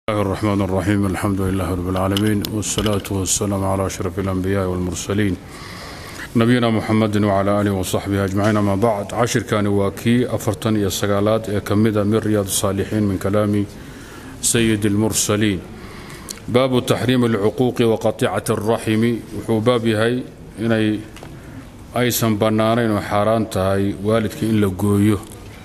الله الرحمن الرحيم الحمد لله رب العالمين والصلاة والسلام على أشرف الأنبياء والمرسلين نبينا محمد وعلى آله وصحبه أجمعين ما بعد عشر كان واكي أفرتن يا سقالات كمدة من رياض الصالحين من كلام سيد المرسلين باب تحريم العقوق وقطيعة الرحم وحباب هاي إني أيسن بنانين وحاران تهي والدك إن لقويه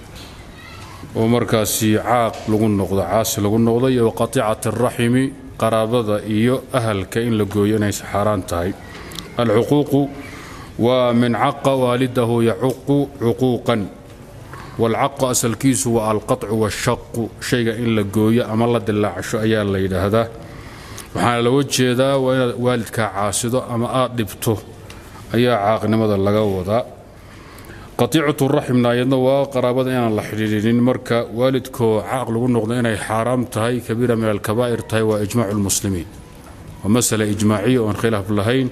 oo markaasi caaq lagu noqdo caasi lagu noqdo iyo waqatiicati araximi qaraabada iyo ahalka in la gooyo inaysa xaaraan tahay alcuquuqu waa min caqa waalidahu yacuqu cuquuqan waalcaqu asalkiisu waa alqaطcu waashaqu shayga in la gooyo ama la dilaacsho ayaa la yidhaahdaa waxaana looga jeedaa waa inaad waalidkaa caasido ama aad dhibto ayaa caaqnimada laga wadaa qatiicatu raximna ayadna waa qaraabada inaan la xidhiidhinin marka waalidkoo caaq lagu noqdo inay xaaraam tahay kabiira min alkabaa'ir tahay waa ijmaacu lmuslimiin waa masala ijmaaciya oon khilaaf lahayn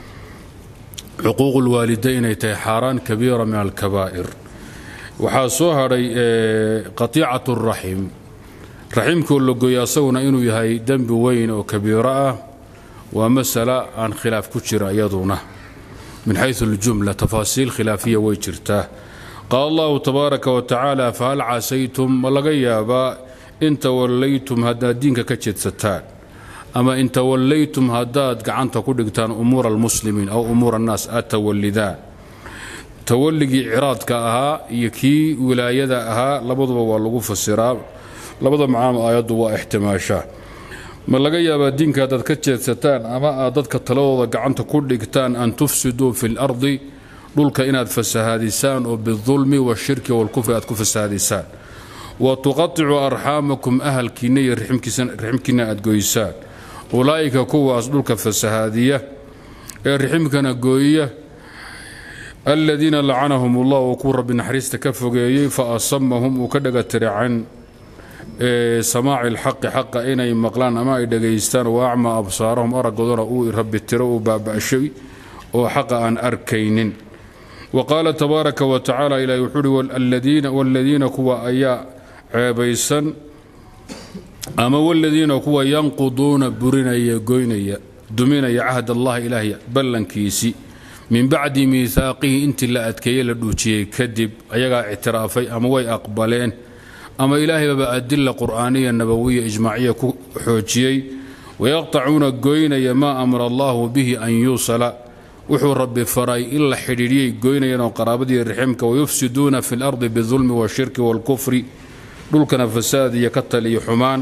cuquuqu lwaalida inay tahay xaaraan kabiira min alkabaa'ir waxaa soo hadhay qatiicatu raxim raximkoo la gooya asaguna inuu yahay dembi weyn oo kabiiro ah waa masala aan khilaaf ku jira iyaduna من حيث الجملة تفاصيل خلافية ويجرتا قال الله تبارك وتعالى فهل عسيتم ملغيابا إن توليتم هدا دينك كجد ستان أما إن توليتم هداد قعنت كدقتان أمور المسلمين أو أمور الناس أتولدان تولي عراضك أها يكي ولاية أها لبضب واللغو فسراب لبضب معام آيات واحتماشا ma laga yaabaa diinka haddaad ka jeedsataan ama aad dadka taladooda gacanta ku dhigtaan an tufsiduu fi lardi dhulka inaad fasahaadisaan oo bidulmi washirki walkufri aad ku fasahaadisaan wa tuqaticuu arxaamakum ahalkiinna iyo riximkiinna aad goysaan ulaa'ika kuwaas dhulka fasahaadiya ee riximkana gooya aladiina lacanahum ullah uu ku rabbi naxariista ka fogeeyey fa asamahum uu ka dhagatira can samaaci lxaqi xaqa inay maqlaan ama ay dhegaystaan wa acmaa absaarahum araggoodana uu rabbi tiro uu baaba'shay oo xaqa aan arkaynin wa qaala tabaaraka wa tacaala ilahi wuxuu uhi waaladiina kuwa ayaa ceebaysan ama waladiina kuwa yanquduuna burinaya goynaya duminaya cahd allahi ilaahay ballankiisii min bacdi miihaaqihi intii la adkeeyey la dhuujiyey kadib ayagaa ictiraafay ama way aqbaleen ama ilaahaybaba adila qur'aaniya nabawiya ijmaaciya ku xoojiyey wayaqtacuuna goynaya maa amara allahu bihi an yuusala wuxuu rabbi faray in la xidhiidhiyay goynayanoo qaraabadii riximka wayufsiduuna fi lardi bidulmi washirki waalkufri dhulkana fasaad iyo ka taliyo xumaan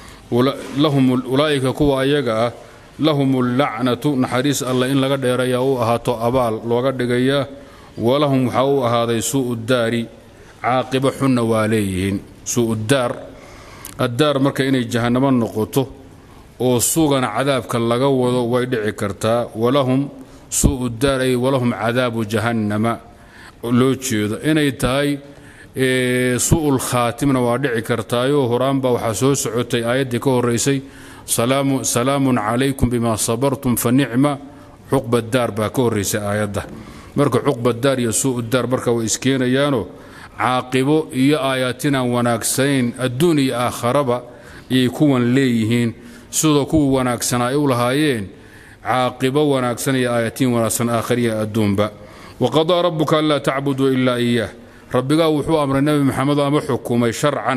ulaa'ika kuwa ayaga ah lahum allacnatu naxariis alla in laga dheerayaa u ahaato abaal looga dhigayaa walahum waxaa u ahaaday suu'u daari caaqibo xunna waa leeyihiin suu'udaar addaar marka inay jahannamo noqoto oo suugana cadaabka laga wado way dhici kartaa walahum suu'u daar ay walahum cadaabu jahannama loo jeedo inay tahay suu'ul khaatimna waa dhici kartaayoo horaanbaa waxaa soo socotay aayaddii ka horraysay salaamun calaykum bima sabartum fa nicma cuqba daar baa ka horraysay aayadda marka cuqba daar iyo suu'u daar marka way iskeenayaanoo caaqibo iyo aayaatinaan wanaagsanayn adduun iyo aakharaba ayay kuwan leeyihiin sidoo kuwii wanaagsanaa ay u lahaayeen caaqibo wanaagsan iyo aayaatiin wanaagsan aakhariya adduunba waqadaa rabbuka anlaa tacbuduu ilaa iyaah rabbigaa wuxuu amray nebi maxamed ama xukumay sharcan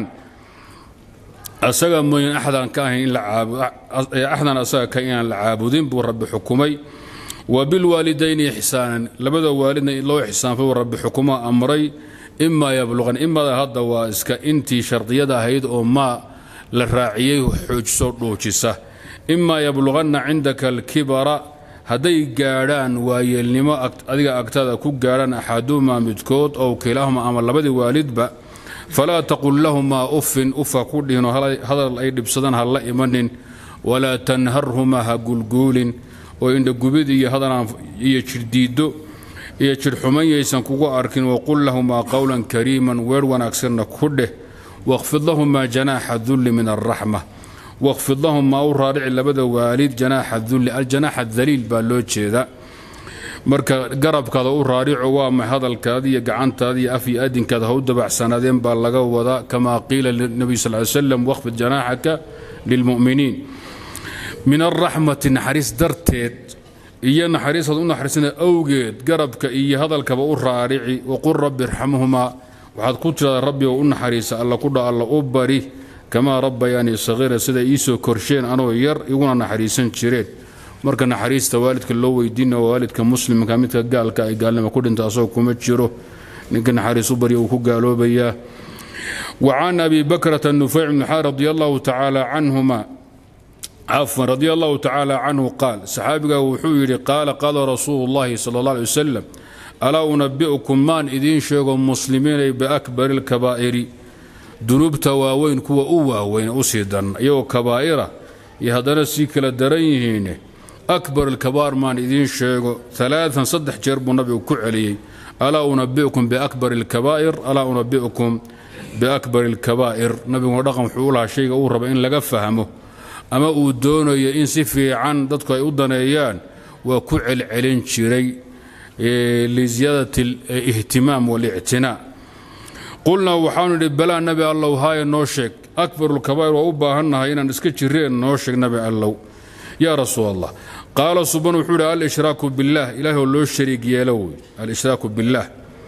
asaga mooyan axdan ka ahayn axdan asaga ka inaan la caabudin buu rabbi xukumay wa bilwaalidayni ixsaanan labada waalidna loo ixsaanfay buu rabbi xukumo amray imaa yabluqan imada hadda waa iska intii shardiyada ahayd oo maa la raaciyey xoojiso dhuujisa imaa yabluqanna cindaka alkibara hadday gaadhaan waayeelnimo adiga agtada ku gaadhaan axaduhumaa midkood ow kilaahuma ama labadii waalidba falaa taqul lahumaa uffin ufa ku dhihinoo hadal ay dhibsadaan ha la imanin walaa tanharhumaa ha gulguulin oo indhagubid iyo hadalaan iyo jirdiiddo iyo jidhxuman yaysan kugu arkin waqul lahumaa qowlan kariiman weer wanaagsanna ku dheh waqfid lahumaa janaaxa dulli min alraxma waqfid lahumaa u raarici labada waalid janaaxa dulli aljanaaxa daliil baa loo jeeda marka garabkaada u raarico waa ma hadalkaada iyo gacantaada iyo af iyo adinkaada ha u dabacsanaadeen baa laga wadaa kamaa qiila linabiy sal ly slam waqfid janaaxaka lilmu'miniin min alraxmati naxariis darteed iyo naxariisaad u naxariisana awgeed garabka iyo hadalkaba u raarici waqul rabbi irxamhumaa waxaad ku tiraada rabbi oo u naxariisa alla kudha alla u bari kamaa rabbayaanii sahiira siday iisoo korsheen anoo yar iguna naxariisan jireen marka naxariista waalidka loo weydiina waa waalidka muslimka midka gaalka ay gaalnimo ku dhinta asagoo kuma jiro ninka naxariis u barya uu ku gaaloobayaa وعن أبي بكرة النفيع بن حار رضي الله تعالى عنهما عفوا رضي الله تعالى عنه قال صحابي وحوير قال قال رسول الله صلى الله عليه وسلم ألا أنبئكم من إذين شيغ مسلمين بأكبر الكبائر ذنوب تواوين كوا أواوين أسيدا يو كبائرة يهدنا سيكلا درينهين أكبر الكبار من إذين شيغ ثلاثا صدح جرب النبي كعلي ألا أنبئكم بأكبر الكبائر ألا أنبئكم بأكبر الكبائر نبي ودقم حولها شيء أو ربع إن لقى فهمه أما أودونه إن سفي عن ضدك أودنيان وكعل علين شري لزيادة الاهتمام والاعتناء قلنا وحاول بلا نبي الله هاي نوشك أكبر الكبائر وأباهنها هنا نسكتشرين نوشك نبي الله يا رسول الله قال سبحانه وتعالى الإشراك بالله إله لو الشريك يلوي الإشراك بالله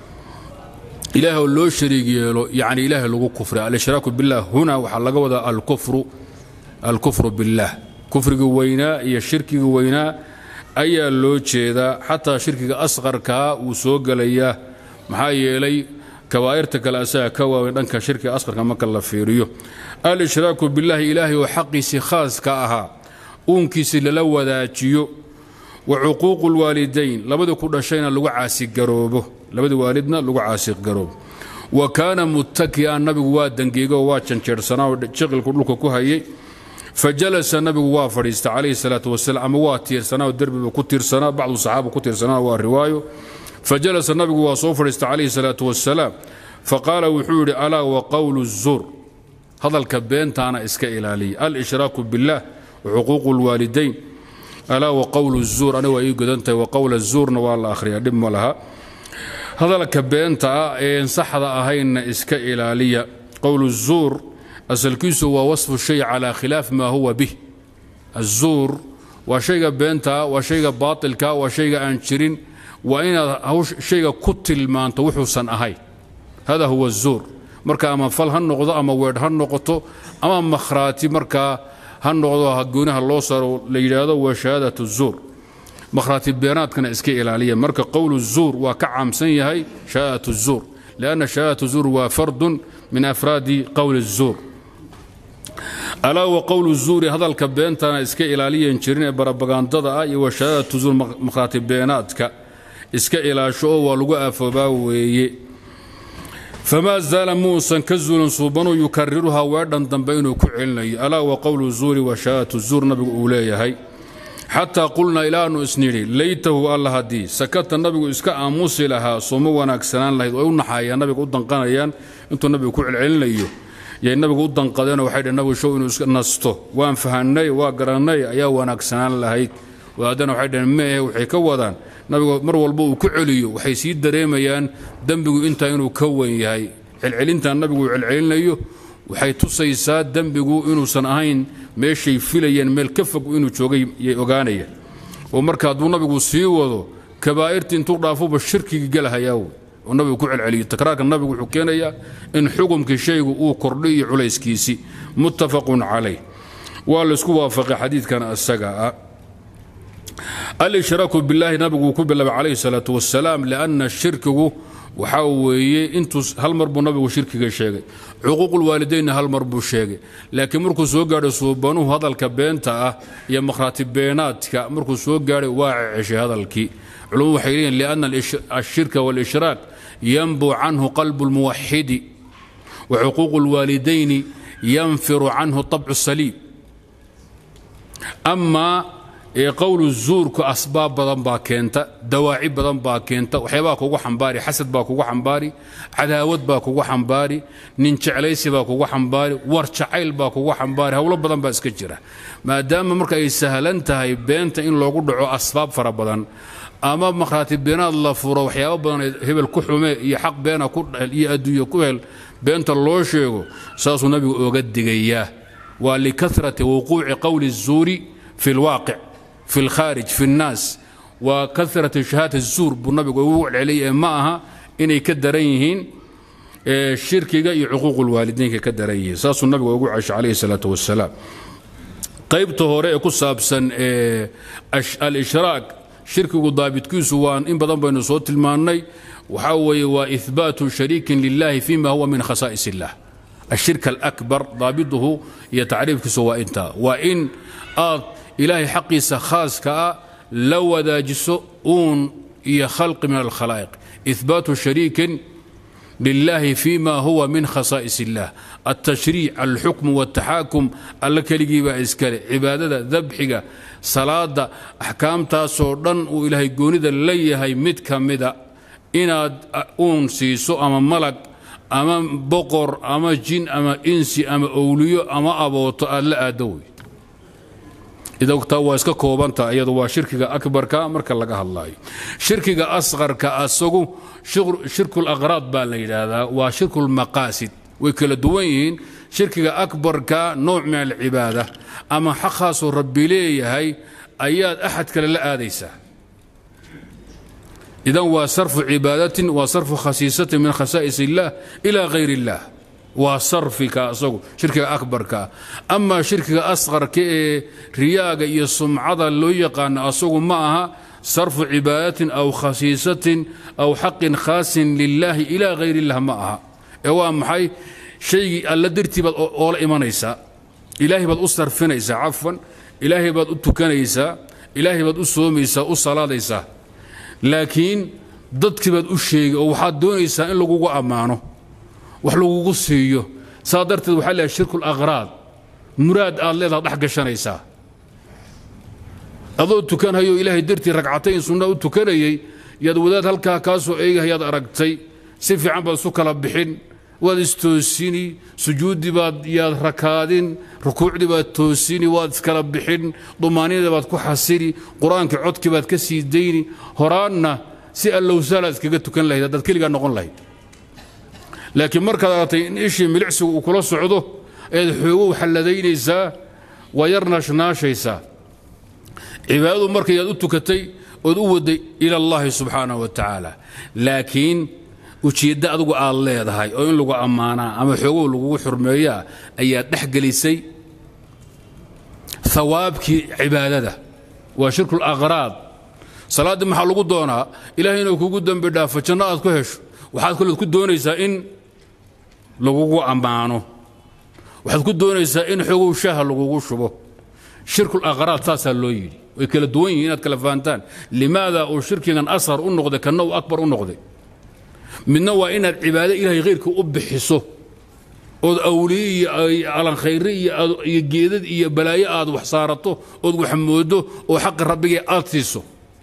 إله لو شريك يلو يعني إله لو كفر الإشراك بالله هنا وحلق وذا الكفر الكفر بالله كفر وينا يا شرك وينا أي لو جيدا حتى شرك أصغر كا وسوق ليا محاي لي كبائرتك الأساء كوا دنك شرك أصغر كما كلا فيريو الإشراك بالله إلهي وحقي خاص كاها uunkiisi lala wadaajiyo wa cuquuqu lwaalidayn labada ku dhashayna lagu caasigaroobo labada waalidna lagu caasigaroobo wa kaana muttaki'an nabigu waa dangeego waa janjeersanaa oo jiqilku dhulka ku hayay fa jalasa nabigu waa fadhiista calayhi salaatu wasalaam ama waa tiirsanaa oo derbiba ku tiirsanaa bacdu saxaaba ku tiirsanaa waa riwaayo fa jalasa nabigu waa soo fadhiista calayhi salaatu wasalaam fa qaala wuxuu yidhi alaa wa qowlu zuur hadalka beentaana iska ilaaliya al-ishraaku billaah وحقوق الوالدين ألا وقول الزور أنا وإي قدنت وقول الزور نوال آخر دم لها هذا لك بينتا إن صح أهين إسك إلالية قول الزور أسلكيس هو وصف الشيء على خلاف ما هو به الزور وشيء بينتا وشيء باطل كا وشيء أنشرين وإن هو شيء كتل ما أنت وحسن أهي هذا هو الزور مركا أما فل هالنقطة أما ويد هالنقطة أما مخراتي مركا ha noqdo hagoonaha loo saro la yidhaahdo waa shahaadat zuur makhraati beenaadkana iska ilaaliya marka qowlu zuur waa ka caamsan yahay shahaadat zuur lianna shahaadat zuur waa fardun min afraadi qowli zuur alaa wa qowlu zuuri hadalka beentana iska ilaaliyan jirin ee barabagandada ah iyo wa shahaadatu zuur makhraati beenaadka iska ilaasho oo waa lagu afoobaa weeye فما زال موسى كزول صوبانو يكررها وردن دنبينو كعلني ألا وقول الزور وشاءة الزور نبي أولي هاي حتى قلنا إلى أنه إسنيري ليته الله هدي سكت النبي إسكا أموسي لها صمو ونكسنان لها ويقولنا حيا النبي قدن قانيان انتو النبي كعلني يا النبي قدن قدنا وحيد النبي شو إنه نستو وان فهني وقرني يا ونكسنان لها وهذا وحيد ما وحي كودان nabigu mar walba uu ku celiyo waxay sii dareemayaan dembigu intaa inuu ka weyn yahay celcelintan nabigu uu celcelinayo waxay tusaysaa dembigu inuusan ahayn meeshay filayeen meel ka fog inuu joogay yay ogaanayaan oo marka hadduu nabigu sii wado kabaa'irtii intuu dhaafuba shirkigii galahayaa wey oo nabigu ku celceliyo takraarka nabigu wuxuu keenayaa in xukumkii shaygu uu kordhay iyo culayskiisii muttafaqun calayh waa laysku waafaqay xadiidkan isaga ah الاشراك بالله نبي كبل عليه الصلاة والسلام لأن الشرك وحاوي انتو هل مربو نبي شرك شيء حقوق الوالدين هل مربو شيء لكن مركو سو غاري سوبانو هذا الكبينتا يا مخراتب بيناتك مركو سو غاري واعش هذا الكي علوم حيرين لأن الشرك والإشراك ينبو عنه قلب الموحد وحقوق الوالدين ينفر عنه طبع السليم أما ee qowlu zuurku asbaab badan baa keenta dawaaci badan baa keenta waxyaabaa kugu xambaari xasad baa kugu xambaari cadaawad baa kugu xambaari nin jeclaysi baa kugu xambaari war jacayl baa kugu xambaari howlo badan baa iska jira maadaama marka ay sahlan tahay beenta in loogu dhaco asbaab fara badan ama makhraati beenaad la furo waxyaabo badan hebel ku xume iyo xaq beena ku dhel iyo adduunye ku hel beenta loo sheego saasuu nabigu oga digayaa waa likarati wuquuci qowli الzuuri fi اlwaaqic fi اlkhaarij fi الnaas waa karati shahaadati الzuur buu nabigu ugu celceliyay ma aha inay ka daran yihiin shirkiga iyo cuquuq اlwaalidiinka ka daran yihiin saasuu nabigu ugu ceshay calayhi الsalaaة wasalaam qaybta hore ee ku saabsan alishraak shirkigu daabitkiisu waa in badan baynu soo tilmaannay waxaa weeye waa ihbaatu shariikin lilahi fima huwa min khasaa'is illah ashirk alakbar daabiduhu iyo tacriifkiisu waa intaa waa in aad ilaahay xaqiisa khaaska ah la wadaajiso uun iyo khalqi min alkhalaa'iq ihbaatu shariikin lilahi fima huwa min khasaa'is illah altashriic alxukmu waltaxaakum alla keligii baa iskale cibaadada dabxiga salaada axkaamtaasoo dhan uu ilaahay goonida la yahay mid ka mida inaad uun siiso ama malag ama boqor ama jin ama insi ama owliyo ama abooto aad la aaddo wey idogtaa waa iska koobanta iyadu waa shirkiga akbarka marka laga hadlaayo shirkiga asqarka asagu shirkulaqraad baa la yidhaahdaa waa shirkulmaqaasid way kala duwan yihiin shirkiga akbarka nooc min alcibaada ama xaqhaasoo rabbi leeyahay ayaad axad kale la aadaysaa idan waa sarfu cibaadatin waa sarfu khasiisatin min khasaa'is illaah ilaa hayr illaah waa sarfika asagu shirkiga akbarka amaa shirkiga asqarka ee riyaaga iyo sumcada loo yaqaano asagu ma aha sarfu cibaadatin aw khasiisatin aw xaqin khaasin lilaahi ilaa hayr illah ma aha ee waa maxay shaygii alla dartii baad oola imanaysaa ilaahay baad u sarfinaysaa cafwan ilaahay baad u tukanaysaa ilaahay baad u soomaysaa u salaadaysaa laakiin dadkii baad u sheegay oo waxaad doonaysaa in lagugu ammaano wax lagugu siiyo saa darteed waxaa leehay shirku laqraad muraad aad leedaha dhex gashanaysaa adoo tukanhayo ilaahay dartii ragcatayn sunna u tukanayay yaad wadaad halkaa kaa soo eegahayaad aragtay si fiican baad isu kala bixin waad istoosini sujuuddii baad yaad rakaadin rukuucdii baad toosini waad iskala bixin dumaaniyada baad ku xasini qur-aankii codkii baad ka sii dayni horaanna si allowsaalaad iskaga tukan lahayd haddaad keligaa noqon lahayd laakiin markaad aragtay in ishii milicsigu uu kula socdo eed xoogow xalladaynaysaa waa yar naashnaashaysaa cibaadadu markayaad u tukatay ood u waday ila allahi subxaanahu wa tacaala laakiin ujeeddo adugu aad leedahay oo in lagu ammaanaa ama xoogow lagugu xurmeeyaa ayaad dhex gelisay hawaabkii cibaadada waa shirku laqraad salaaddii maxaa lagu doonaa ilahay inuu kugu dembi dhaafo janno aad ku hesho waxaad kaleed ku doonaysaa in lagugu ammaano waxaad ku doonaysaa in xoogow shaaha lagugu shubo shirku laqraad saasaa loo yidhi way kala duwan yihin inaad kala fahantaan limaada uu shirkigan asar u noqday kanna uu akbar u noqday midna waa inaad cibaado ilaahay khayrka u bixiso ood awliye iyo alankhayre iyo geedad iyo balaayo aad wax saarato ood wax moodo oo xaqi rabbigee aad siiso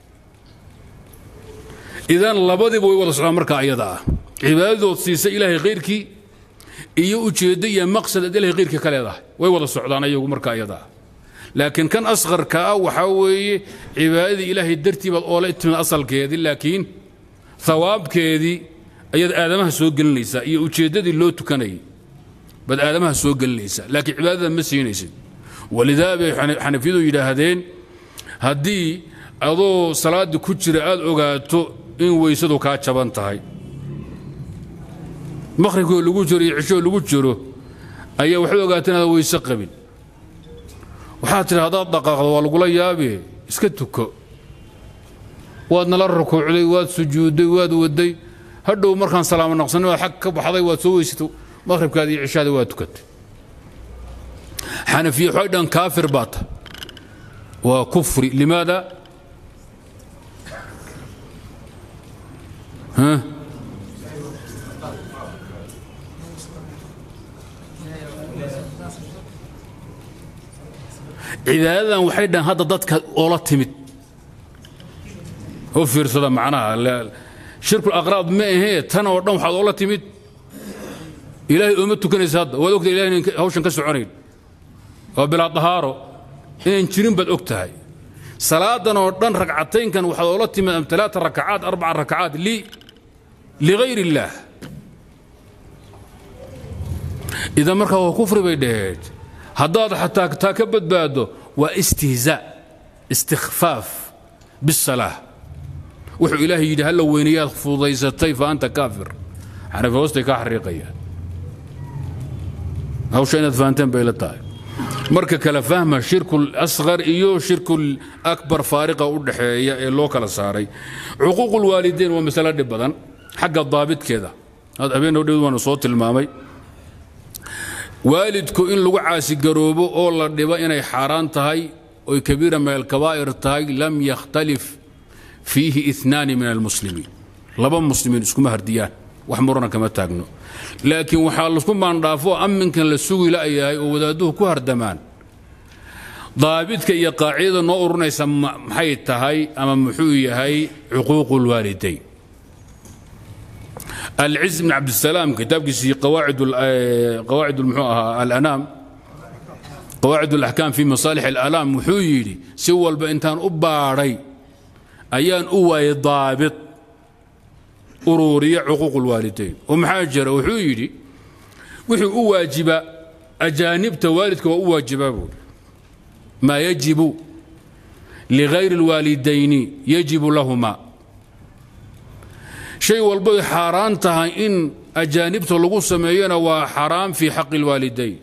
idan labadiiba way wada socdaan markaa ayada ah cibaadadood siisa ilaahay khayrkii iyo ujeeddo iyo maqsad aad ilahay khayrkii ka leedahay way wada socdaan ayagu marka ayada ah laakiin kan asqarka ah waxaa weeye cibaadadii ilaahay dartii baad oola timid asalkeedii laakiin hawaabkeedii ayaad aadamaha soo gelinaysaa iyo ujeeddadii loo tukanayay baad aadamaha soo gelinaysaa laakiin cibaadada ma siinaysid walidaa bay xanafiyadu yidhaahdeen haddii adoo salaaddii ku jira aad ogaato in weysadu kaa jaban tahay maqhribkoo lagu jiro iyo cishoo lagu jiro ayaa waxaad ogaato inaad weyse qabin waxaad tidhi haddaad dhaqaaqdo waa lagula yaabe iska tuko waad nala rukuucday waad sujuudday waad waday hadhow markaan salaamo naqsanni waad xag ka baxday waad soo weysatay maqhribkaadi iyo cishaada waa tukatay xanafiye waxay dhan kaafir baa ta waa kufri limaada cibaadadan waxay dhahan hadda dadka oola timid u fiirsada macnaha shirkul aqraad ma ahee tan oo dhan waxaad oola timid ilaahay ooma tukanaysa hadda waad ogtahay ilahay inan hawshan ka soconayn waa bilaa dahaaro inaan jirin baad og tahay salaadan oo dhan ragcataynkan waxaad oola timid am talaata rakacaat arbaca rakacaat li ligayr illaah idan markaa waa kufri bay dhaheed haddaad xataa taa ka badbaado waa istihzaa istikhfaaf bisalaa wuxuu ilaahay yidhi halla weynayaad fududaysatay fa anta kaafir xanafi hoostay kaa xariiqayaan hawsha inaad fahanteen bay la tahay marka kala fahma shirku asqar iyo shirku akbar faariqa u dhaxeeya ee loo kala saaray cuquuq lwaalideyn waa masalo dhib badan xagga daabitkeeda habeen hodheed waanu soo tilmaamay waalidku in lagu caasigaroobo oo la dhibo inay xaaraan tahay oy kabiira min alkabaa'ir tahay lam yakhtalif fiihi inaani min almuslimiin laba muslimiin iskuma hardiyaan wax murana kama taagno laakiin waxaa lasku maandhaafo amminkan la sugi la'yahay oo wadaadduhu ku hardamaan daabidka iyo qaacidada noo ururinaysa maxay tahay ama muxuu yahay cuquuqu lwaalidayn العز بن عبد السلام كتاب كيسي قواعد قواعد المحو الانام قواعد الاحكام في مصالح الالام وحويلي سوى بانتان اباري ايان اواي ضابط ururiya cuquuq lwaalidayn oo maxaa jira wuxuu yidhi wuxuu u waajiba ajaanibta waalidka waa u waajibaa buuri maa yajibu ligayri اlwaalidayni yajibu lahuma shay walbay xaaraan tahay in ajaanibta lagu sameeyona waa xaraam fii xaqi اlwaalidayn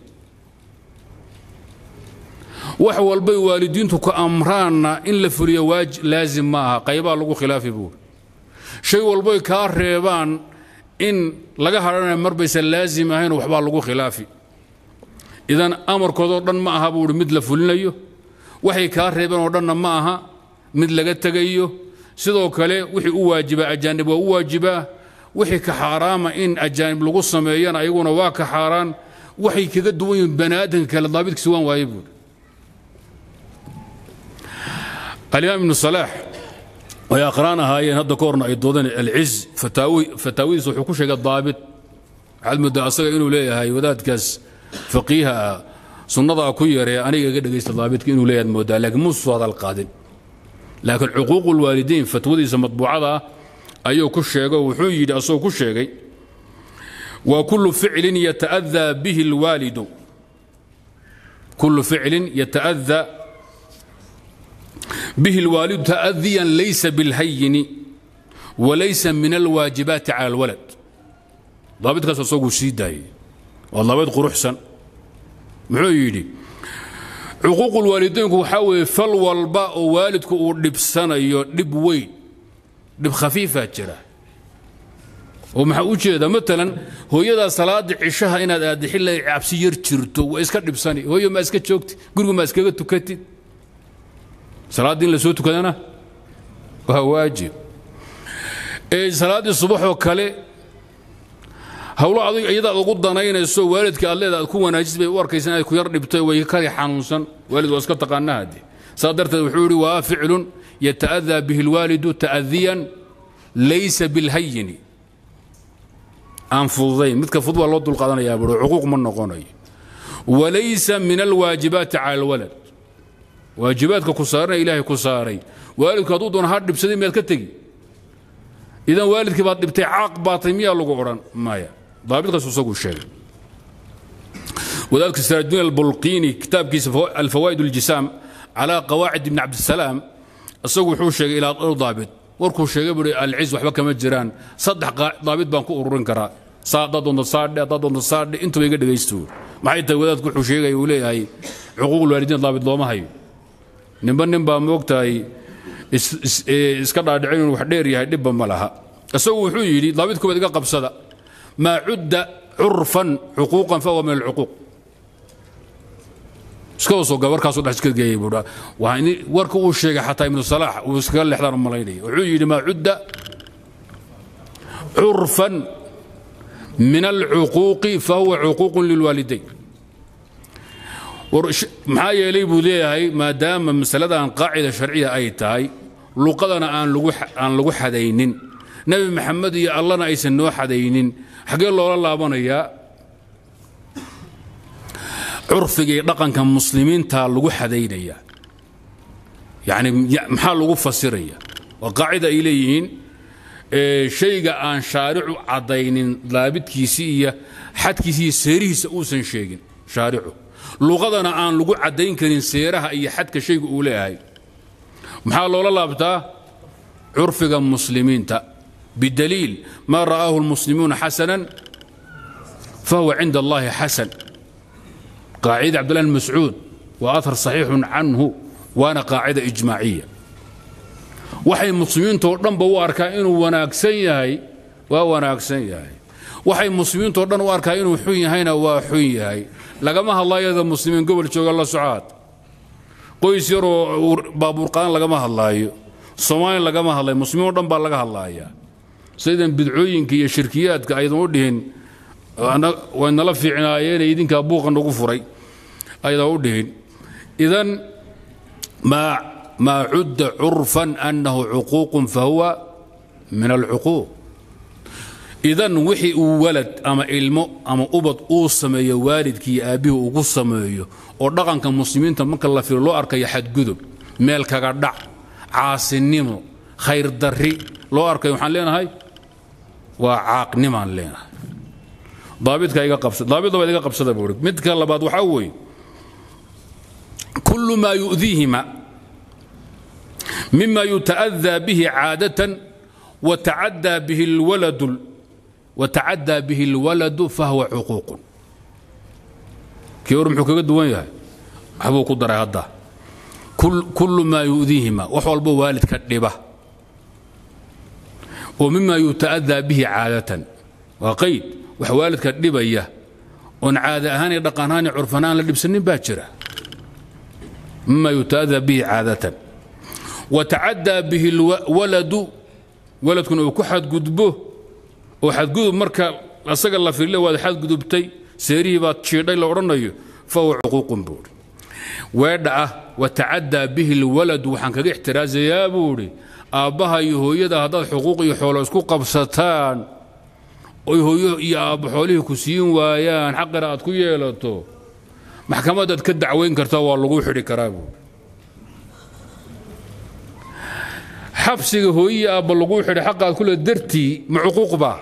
wax walbay waalidiintu ka amraanna in la fuliyo laazim ma aha qaybaa lagu khilaafi buuri shay walboy kaa reebaan in laga hadhanaya marbaysan laazim ahayn waxbaa lagu khilaafi idan amarkoodoo dhan ma aha buuhi mid la fulinayo waxay kaa reebeen oo dhanna ma aha mid laga tegayo sidoo kale wixii u waajibaa ajaanib waa u waajibaa wixii ka xaaraama in ajaanib lagu sameeyana ayaguna waa ka xaaraan waxay kaga duwan yihiin bani aadamka kale daabidkiisa waan waaye buuhi alimaam ibnu salaax way aqraan ahaayeen hadda ka horna ay doodeen alciz fataawidiisa wuxuu ku sheegay daabit waxaad moodaa asaga inuu leeyahay wadaadkaas faqiiha ah sunnadaa ku yaree aniga iga dhegaysta daabitka inuu leeyahay moodaa laakiin muusu hadal qaadin laakiin cuquuqu lwaalidiin fatwadiisa matbuucada ah ayuu ku sheego wuxuu yidhi asagoo ku sheegay waa kullu ficlin yata'adaa bihi alwaalidu kullu ficlin yata'adaa به الوالد تأذيا ليس بالهين وليس من الواجبات على الولد ضابط كاس سوق سيداي والضابط قروحسن محو يدي حقوق الوالدين وحاول فل والباء والدك ودب سنة دب وين دب خفيفة جرا ومحا ujeeda matalan hooyada salaada cishaha inaad aad xilay cabsi yar jirto waa iska dhibsani hooyo ma iska joogti guriga ma iskaga tukatid salaaddii in la soo tukadana waa waajib salaaddii subaxoo kale hawlo adig iyadaad ugu danaynayso waalidka aad leeda aad ku wanaajis bay u arkaysa inaad ku yar dhibtay way kari xanuunsan waalid waa iska taqaana hadde saa darteed wuxuu yidhi waa ficlun yata'adaa bihi alwaalidu ta'adiyan laysa bilhayini aan fududayn midka fudud waa loo dulqaadanayaa buuri cuquuq ma noqonayo walaysa min alwaajibaati cala alwalad waajibaadka ku saarana ilaahay ku saaray waalidku hadduu doona ha dhibsaday miyaad ka tegi idan waalidkii baad dhibtay caaq baatay miyaa lagu odhan maya daabitkaas isagu sheegay wadaadka siraajdiin albulqiini kitaabkiisa alfawaa'id aljisaam calaa qawaacid ibni cabdisalaam isagu wuxuu sheegay ilaa dhowr daabit warkuu sheegay buhi alciz waxba kama jiraan saddex daabit baan ku ururin karaa saa haddaad doonto saadhe haddaad doonto saadhe intuba iga dhegaysto maxay tahay wadaadku wuxuu sheegaya uu leeyahay cuquuqul waalidiin daabit looma hayo ninba nin baa moogtahay iska dhaadhicin inuu wax dheer yahay dhibba ma laha isagu wuxuu yidhi daabit koobaad iga qabsada maa cudda curfan cuquuqan fahuwa min alcuquuq iskaba soo warkaasuu dhex iska geeyey buu warka uu sheegay xataa ibnu salaax uu iskaga leexdaan u malaynaya wuxuu yidhi maa cudda curfan min alcuquuqi fahuwa cuquuqun lilwaalidayn maxaa yeelay buu leeyahay maadaama masaladan qaacida sharciya ay tahay luqadana aan lagu xadaynin nebi maxamed iyo allana aysan noo xadaynin xaggee loola laabanayaa curfiga iyo dhaqanka muslimiinta lagu xadaynaya yani maxaa lagu fasiraya waa qaacida ay leeyihiin shayga aan shaaricu caddaynin daabidkiisii iyo xadkiisi iyo seerihiisa uusan sheegin shaaricu luqadana aan lagu caddayn karin seeraha iyo xadka shayga uu leeyahay maxaa loola laabtaa curfiga muslimiinta bidaliil maa ra'aahu lmuslimuuna xasanan fahuwa cinda allahi xasan qaacida cabdullah bn mascuud waa ahar saxiixun canhu waana qaacida ijmaaciya waxay muslimiintoo dhanba u arkaa inuu wanaagsan yahay waa wanaagsan yahay waxay muslimiintoo dhan u arkaa inuu xun yahayna waa xun yahay lagama hadlaayada muslimiin gobol jooga la socaad qoys yaroo baabuurqaan lagama hadlaayo soomaaliya lagama hadlayo muslimiin o dhan baa laga hadlaaya sidan bidcooyinka iyo shirkiyaadka aydan u dhihin way nala fiicnaayeen idinkaa buuqa nagu furay aydan u dhihin idan maa maa cudda curfan annahu cuquuqun fahuwa min alcuquuq idan wixii uu walad ama ilmo ama ubad uu sameeyo waalidkii aabbihii ugu sameeyo oo dhaqanka muslimiinta marka la filo loo arkayo xadgudub meel kaga dhac caasinimo khayr darri loo arkayo waxaan leenahay waa caaqnimaan leenahay daabidka iga qabsa daabid labaad iga qabsada buu midka labaad waxaa weeye kullu maa yu'diihima mima yuta'adaa bihi caadatan watacaddaa bihi alwaladu watacaddaa bihi alwaladu fahuwa cuquuqun kii hor muxuu kaga duwan yahay waxbuu ku daray hadda kullu maa yu'diihima wax walbo waalidka dhiba oo mima yuta'adaa bihi caadatan waa qayd wax waalidka dhibaya oon caada ahaan iyo dhaqan ahaan iyo curfan ahaan la dhibsanin baa jira mima yuta'adaa bihi caadatan watacaddaa bihi alwaladu waladkuna uu ku xadgudbo oo xadgudub marka asaga la firile waad xadgudubtay seerihii baad jiidhay la odhanayo fahuwa cuquuqun buuhi weedha ah watacaddaa bihi alwaladu waxaan kaga ixtiraasayaa buuhi aabbaha iyo hooyada haddaad xuquuq iyo xoolo isku qabsataan oy hooyo iyo aabba xoolihii ku siin waayaan xaqina aad ku yeelato maxkamadaad ka dacwayn kartaa waa lagu xidhi karaa buuhi xabsiga hooyiyi aabba laguu xidhay xaqaad kule dartii ma cuquuq baa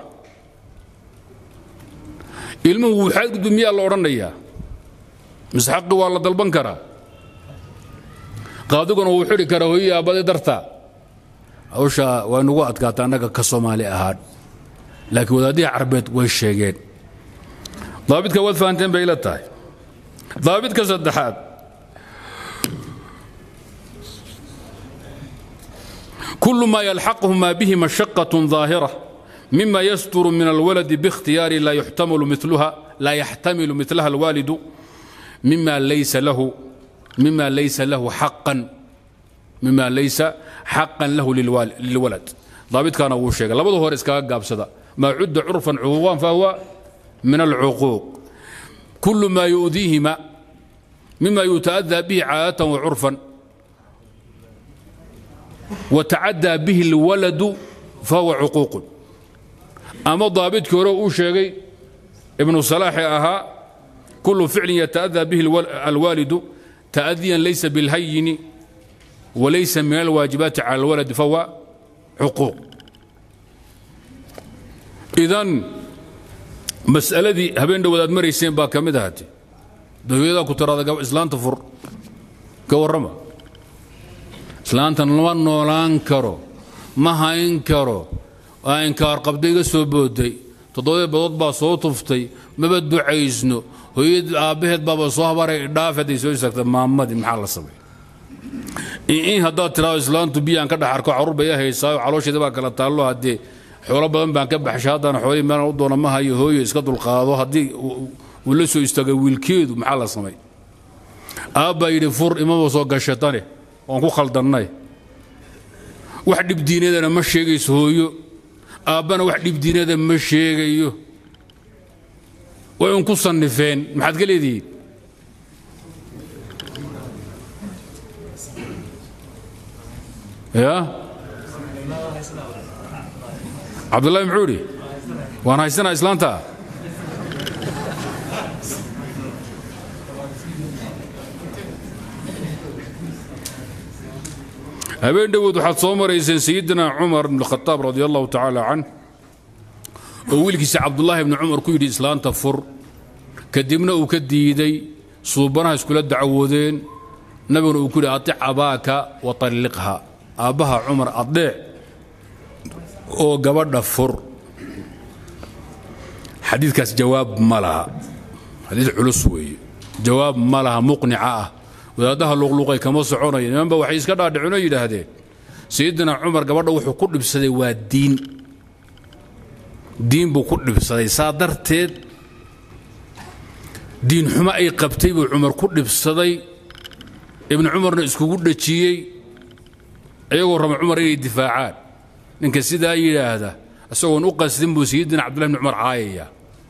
ilmuhu wuu xadgudub miyaa la odhanayaa mise xaqi waa la dalban karaa qaadiguna wuu xidhi karaa hooyiyi aabbadii dartaa hawshaa waa nagu adkaata annaga ka soomaali ahaan laakiin wadaadihii carbeed way sheegeen daabidka waad fahanteen bay ila tahay daabidka saddexaad كل ما يلحقهما به مشقة ظاهرة مما يستر من الولد باختيار لا يحتمل مثلها لا يحتمل مثلها الوالد مما ليس له مما ليس له حقا مما ليس حقا له للولد ضابط كان أبو شيخ لابد هو رزقا قابسدا ما عد عرفا عقوقا فهو من العقوق كل ما يؤذيهما مما يتأذى به عادة وعرفا وتعدى به الولد فهو عقوق أما ضابط كورو شيغي ابن صلاح أها كل فعل يتأذى به الوالد تأذيا ليس بالهين وليس من الواجبات على الولد فهو عقوق إذن مسألة دي هبين دو وداد مريسين با كمد هاتي دو يدا كترى إسلام تفر كورما islaantan lama noolaan karo ma hayn karo waa inkaar qabda iga soo booday toddobadii badood baa soo tuftay maba ducaysno hooyad aabbaheed baaba soo habaray dhaafeed ay soo istaagta maamadii maxaa la samay in haddaad tiraado islaantu biyaan ka dhex arko carruur bay haysaayo caloosheeda baa kala taallo haddee xoolo badan baan ka baxshay haddana xoolihii meelan u doona ma hayo hooyo iska dulqaado haddii uu la soo istaagay wiilkeedu maxaa la samay aabbaa yidhi fur imaba soo gashatane waan ku khaldannay wax dhibdiinadana ma sheegayso hooyo aabbana wax dhibdiinada ma sheegayo way un ku sannifeen maxaad ka leedihiin ya cabdullahi muxuu idhi waan haysanaa islaanta habeen dhowood waxaad soo marayseen sayidina cumar bn khataab radi allahu tacaala can oo wiilkiisa cabdullaahi bni cumar ku yidhi islaanta fur kadibna uu ka diiday suubanaha iskula dacwoodeen nabiguna uu ku yidhi aic abaaka wa talliqha aabbaha cumar adeec oo gabadha fur xadiidkaas jawaab ma laha xadiid culus weeye jawaab ma laha muqnica ah wadaaddaha luqluqay kama soconaya nimanba waxay iska dhaadhicinoo yidhaahdeen sayidina cumar gabadha wuxuu ku dhibsaday waa diin diin buu ku dhibsaday saa darteed diin xumo ay qabtay buu cumar ku dhibsaday ibnu cumarna iskugu dhajiyey iyagoo raba cumar inay difaacaan ninka sidaa yidhaahda isagoon u qasdin buu sayidina cabdullahi bni cumar caayaya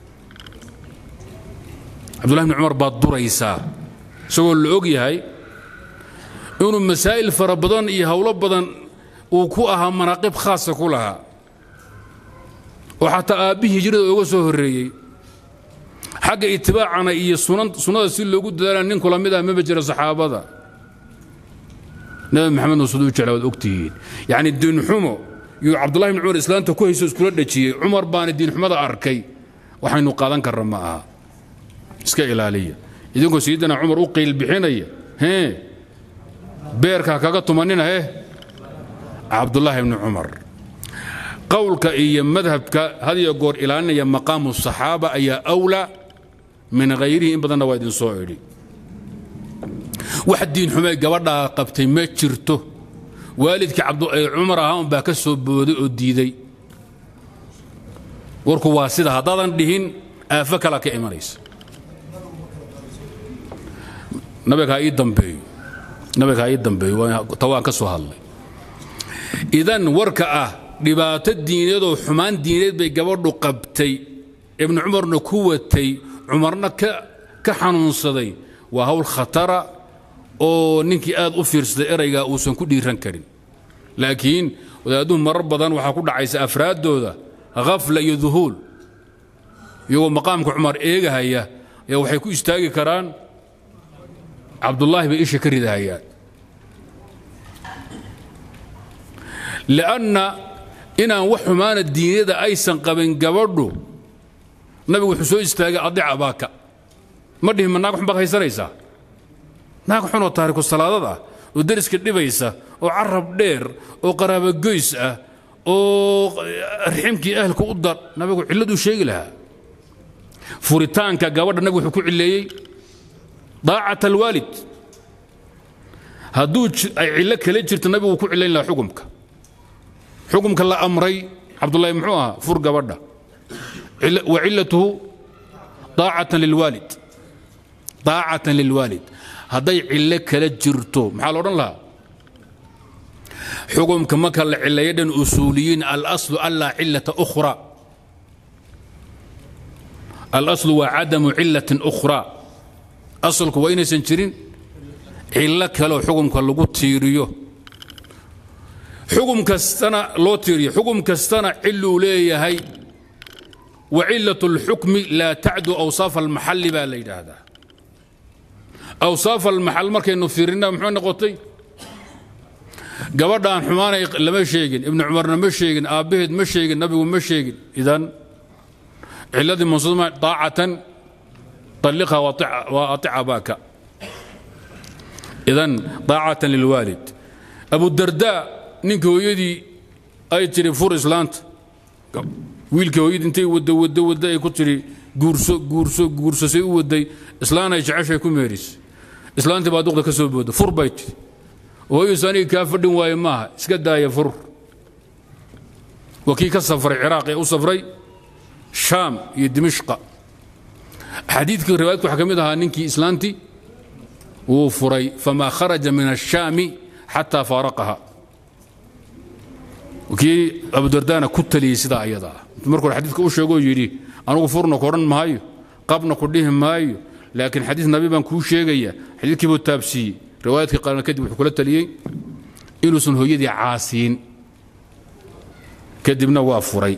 cabdullahi bni cumar baad duraysaa isagoo la og yahay inuu masaa'il fara badan iyo howlo badan uu ku ahaa manaaqib khaasa ku lahaa oo xataa aabbihii hijrada uga soo horreeyey xagga itibaacana iyo sunnada si loogu dadaalana nin kula mid ah maba jira saxaabada nabi maxamed nuusud u jecla waad ogtihiin yacni diinxumo yuu cabdullahi bni cumar islaanta ku hayso iskula dhajiyey cumar baana diinxumada arkay waxaynu qaadan karna ma aha iska ilaaliya idinkoo sayidina cumar u qiil bixinaya hee beerka kaga tumanina heh cabdullaahi bni cumar qowlka iyo madhabka had iyo goor ilaalinaya maqaamu saxaaba ayaa awlaa min hayrihi in badanna waa idin soo idhi wax diinxumay gabadhaa qabtay ma jirto waalidkii cumar ahaa unbaa ka soo booday oo diiday warku waa sida haddaadan dhihin aafo kalaa ka imanaysa nabiga ha ii dambeeyo nabiga ha ii dambeeyo ta waan ka soo hadlay idan warka ah dhibaato diineed oo xumaan diineed bay gabadhu qabtay ibnu cumarna ku watay cumarna ka xanuunsaday waa hawl khatara oo ninkii aad u fiirsaday eraygaa uusan ku dhiiran karin laakiin wadaadduhu marar badan waxaa ku dhacaysa afraaddooda khafla iyo duhuul iyagoo maqaamka cumar eegahaya ayaa waxay ku istaagi karaan cabdullaahi bay isha ka ridahayaan li'anna inaan wax xumaana diinyada aysan qabin gabadhu nabigu wuxuu soo istaagay adic abaaka ma dhihin ma naag xun baad haysanaysaa naag xunoo taariku salaadad ah oo deriska dhibaysa oo carab dheer oo qaraabogoys ah oo riximkii ahlka u dar nabigu cilladuu sheegi lahaa furitaanka gabadha nabigu wuxuu ku cilleeyey daacat alwaalid hadduu ay cillo kale jirto nabigu ku cillayn lahaa xukumka xukumka la amray cabdullaahi muxuu ahaa fur gabadha wa cillatuhu daacatan lilwaalid daacatan lilwaalid hadday cillo kala jirto maxaa la odhan lahaa xukumka marka la cileeyo dhan usuuliyiin alaslu anlaa cillata ukhra alaslu waa cadamu cillatin ukhraa asalku waa inaysan jirin cillo kaleoo xukumka lagu tiiriyo xukum kastana loo tiiriyo xukum kastana ciluu leeyahay wa cilat اlxukmi laa tacdu awsaaf almaxalli baa la yidhaahdaa awsaaf almaxal markaynu fiirina muxuu noqotay gabadhaan xumaanay lama sheegin ibnu cumarna ma sheegin aabbaheed ma sheegin nabigu ma sheegin idan ciladii mansuma daacatan طلقها وأطع أباك إذن طاعة للوالد أبو الدرداء نينك هويدي أي تري فور إسلانت wiilka hooyad intay wada wada wada ay ku tiri guurso guurso guurso say u waday islaan ay jeceshay ku meeris islaantii baa duqda ka soo booda fur bay tiri hooyus aniga kaa fadhin waaye maaha iska daaya fur waa kii ka safray ciraaq ee u safray shaam iyo dimishqa xadiidkii riwaayadku waxaa ka mid ahaa ninkii islaantii wuu furay famaa kharaja min ashaami xataa faaraqaha kii abudardaana ku taliyey sidaa ayada ah markuu xadiidka u sheegoo yidhi anugu furna ku odhan maayo qabna ku dhihi maayo laakiin xadiis nabi baan kuu sheegaya xadiidkii buu taabsiiyey riwaayadkii qaarna kadib wuxuu kula taliyey inuusan hooyadii caasiin kadibna waa furay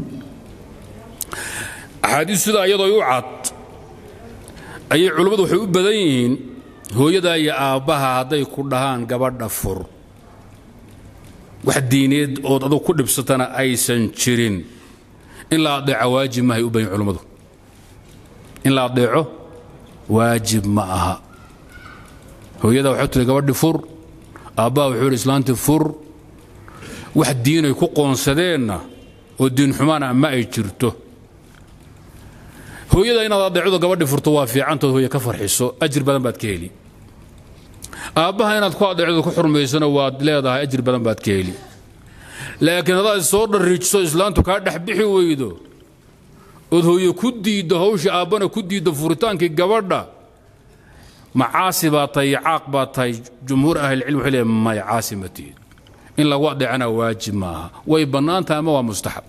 axaadiis sidaa iyadoo u cad ayay culummadu waxay u badan yihiin hooyadaa iyo aabbaha hadday ku dhahaan gabadha fur wax diineed ood adug ku dhibsatana aysan jirin in la adeeco waajib mahay u bayin culummadu in la adeeco waajib ma aha hooyada waxay tiri gabadhi fur aabbaha wuxuu yidhi islaantii fur wax diinay ku qoonsadeenna oo diin xumaana ma ay jirto hooyada inaad adeecdo gabadhi furto waa fiicantood hooye ka farxiso ajir badan baad ka heli aabbaha inaad ku adeecdo ku xurmaysana waad leedahay ajir badan baad ka heli laakiin haddaad soo dharriijiso islaantu kaa dhex bixi weydo ood hooye ku diiddo hawshii aabbana ku diiddo furitaankii gabadha ma caasi baa tahay iyo caaq baa tahay jumhuur ahlilcilm waxay leeyahay maya caasi ma tihid in lagu adeecana waajib ma aha way bannaan tahay ama waa mustaxab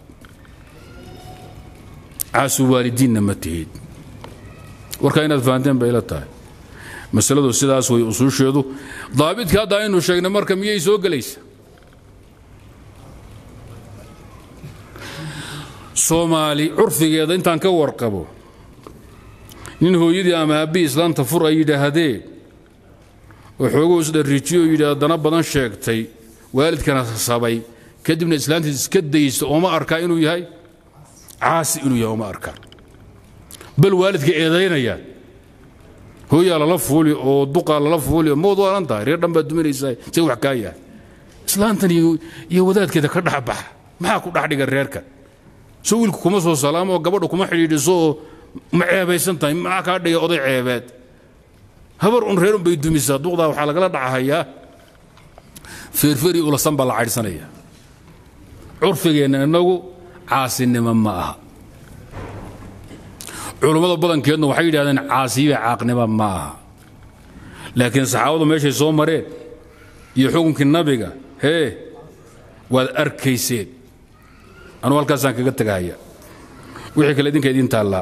caasu waalidiinna ma tihid warkaa inaad fahanteen bay ila tahay masaladu sidaas way usuusheedu daabidka hadda aynu sheegnay marka miyay soo gelaysa soomaali curfigeeda intaan ka warqabo nin hooyadii ama aabbihii islaanta fur ay yidhaahdeen oo xooguu isdharriijiyo oo yidhi haddana badan sheegtay waalidkana sabay kadibna islaantiis iska daysta ooma arkaa inuu yahay caasi inuu yahay ooma arkaan bal waalidka eedaynayaan hooyaa lala fuuli oo duqaa lala fuuli oo mood waalan tahay reer dhan baad duminaysaa see wax kaa yahay islaantan iyo wadaadkeeda ka dhexbaxa maxaa ku dhex dhiga reerkan soo wiilku kuma soo salaamo oo gabadha kuma xidhiidhiso oo ma ceebaysan tahay maxaa kaa dhigay oday ceebeed habar un reer unbay dumisaa duqdaa waxaa lagala dhacahayaa feerferi ulasan baa la caydhsanaya curfigeenna innagu caasinimo ma aha culummada badankeedna waxay yidhahdeen caasiyiba caaqnimo ma aha laakiin saxaabadu meeshay soo mareen iyo xukunkii nabiga hee waad arkayseen anuu halkaasaan kaga tegahaya wixii kale idinka idiin taallaa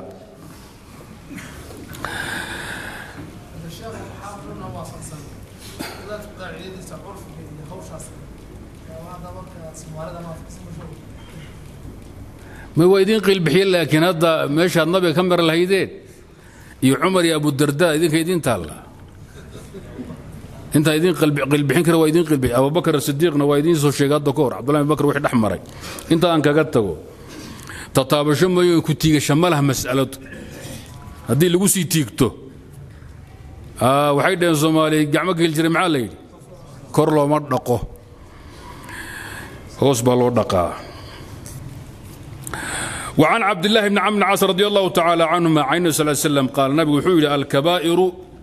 ma waa idiin qiilbixiye laakiin hadda meeshaad nabiga ka mar lahaydeen iyo cumar iyo abudarda idinka idiin taalla intaa idiin qiilbixin kara waa idiin qiilbixi abubakar sidiiqna waa idiin soo sheegay hadda ka hor cabdullahi bakr wixii dhex maray inta aan kaga tago tataabasho mooyo ku tiigasha ma laha mas'aladu haddii lagu sii tiigto waxay dhaheen soomaaliya gacmo geli jiray maxaa la yidhi kor looma dhaqo hoos baa loo dhaqaa وعن عبد الله بن عمرو بن عاص رضي الله تعالى عنهما عن النبي صلى الله عليه وسلم قال النبي وحول الكبائر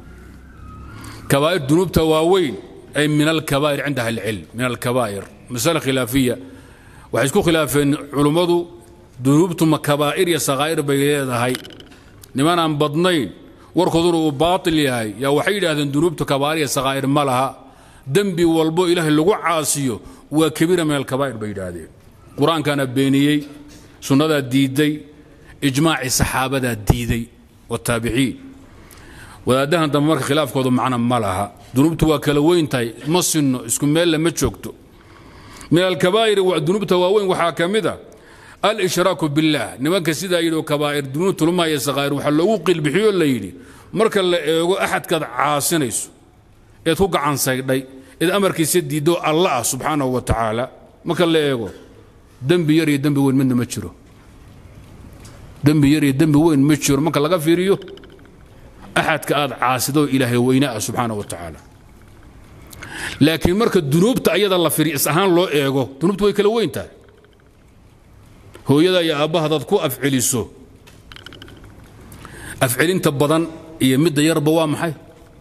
كبائر ذنوب تواوين أي من الكبائر عندها العلم من الكبائر مسألة خلافية وحيسكو خلافين علماء ذنوب ثم كبائر يا صغائر بيليها هاي نمان عن بدنين warkooduna baatil yahay yaa waxay yidhaahdeen dunuubta kabaa'ir iyo sakaa'ir ma laha dembi walbo ilaahay lagu caasiyo waa kabiira min alkabaa'ir bay yidhaahdeen qur-aankaana beeniyey sunnadaa diidday ijmaacii saxaabadaa diiday wataabiciin wadaadahan dambe marka khilaafkoodu macna ma laha dunuubtu waa kala weyn tahay ma sinno isku meella ma joogto min alkabaa'iri dunuubta waaweyn waxaa ka mid a alshraaku biاllah nimanka sidaa yidhi oo kabaa'ir dunuub tulmaya sakaa'ir waxaa loogu qilbixiyoo la yidhi marka la eego axadkaad caasinayso eed ku gacan saydhay eed amarkiisa diiddo alla ah subxaanahu wa tacaala marka la eego dembi yar iyo dembi weyn midna ma jiro dembi yar iyo dembi weyn ma jiro marka laga fiiriyo axadka aad caasido ilaahay weyne ah subxaanahu wa tacaala laakiin marka dunuubta ayada la firi is ahaan loo eego dunuubta way kala weyn tahay hooyada iyo aabbaha hadaad ku afceliso afcelinta badan iyo midda yarba waa maxay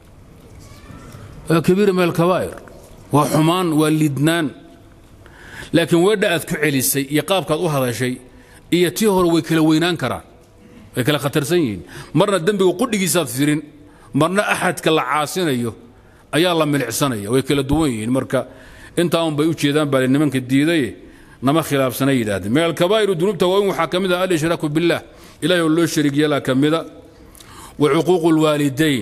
waa kabiira min alkabaa'ir waa xumaan waa lidnaan laakiin weedha aad ku celisay iyo qaabkaad u hadashay iyo tii hore way kala weynaan karaan way kala khatarsan yihiin marna dembiga qudhigiisaad firin marna axadka la caasinayo ayaa la milicsanaya way kala duwan yihiin marka intaa un bay u jeedaan baa nimanka diidaye nama khilaafsana yidhaahdeen min alkabaa'iru dunuubta waaweyn waxaa ka mid ah alshraaku biاllah ilahay oo loo shariig yeelaa ka mida wa cuquuqu اlwaalidayn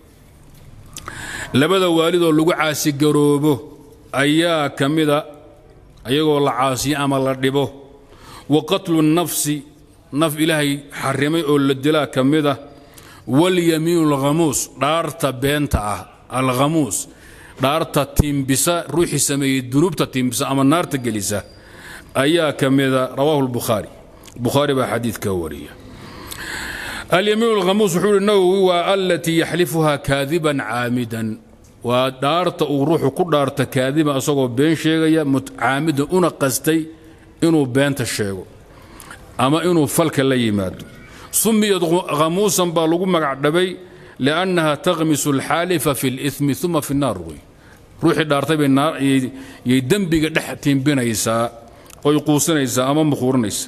labada waalidoo lagu caasigaroobo ayaa ka mida ayagoo la caasiyo ama la dhibo wa qatlu الnafsi naf ilaahay xarimay oo la dilaa ka mida waاlyamiinu اlghamuus dhaarta beenta ah alghamuus dhaarta tiimbisa ruuxii sameeyey dunuubta tiimbisa ama naarta gelisa ayaa ka mida rawaahu lbukhaari bukhaari baa xadiidka wariya alyamiin alkhamuus wuxuu uhi nawowi waa alatii yaxlifuhaa kaadiban caamidan waa dhaarta uu ruuxu ku dhaarta kaadiban asagoo been sheegaya caamidan una qastay inuu beenta sheego ama inuu falka la yimaado sumiyad khamuusan baa lagu magac dhabay liannaha takhmisu alxaalifa fi limi uma fi naar wey ruuxii dhaartay bay yay dembiga dhex tiimbinaysaa oy quusanaysaa ama mukhuurinaysa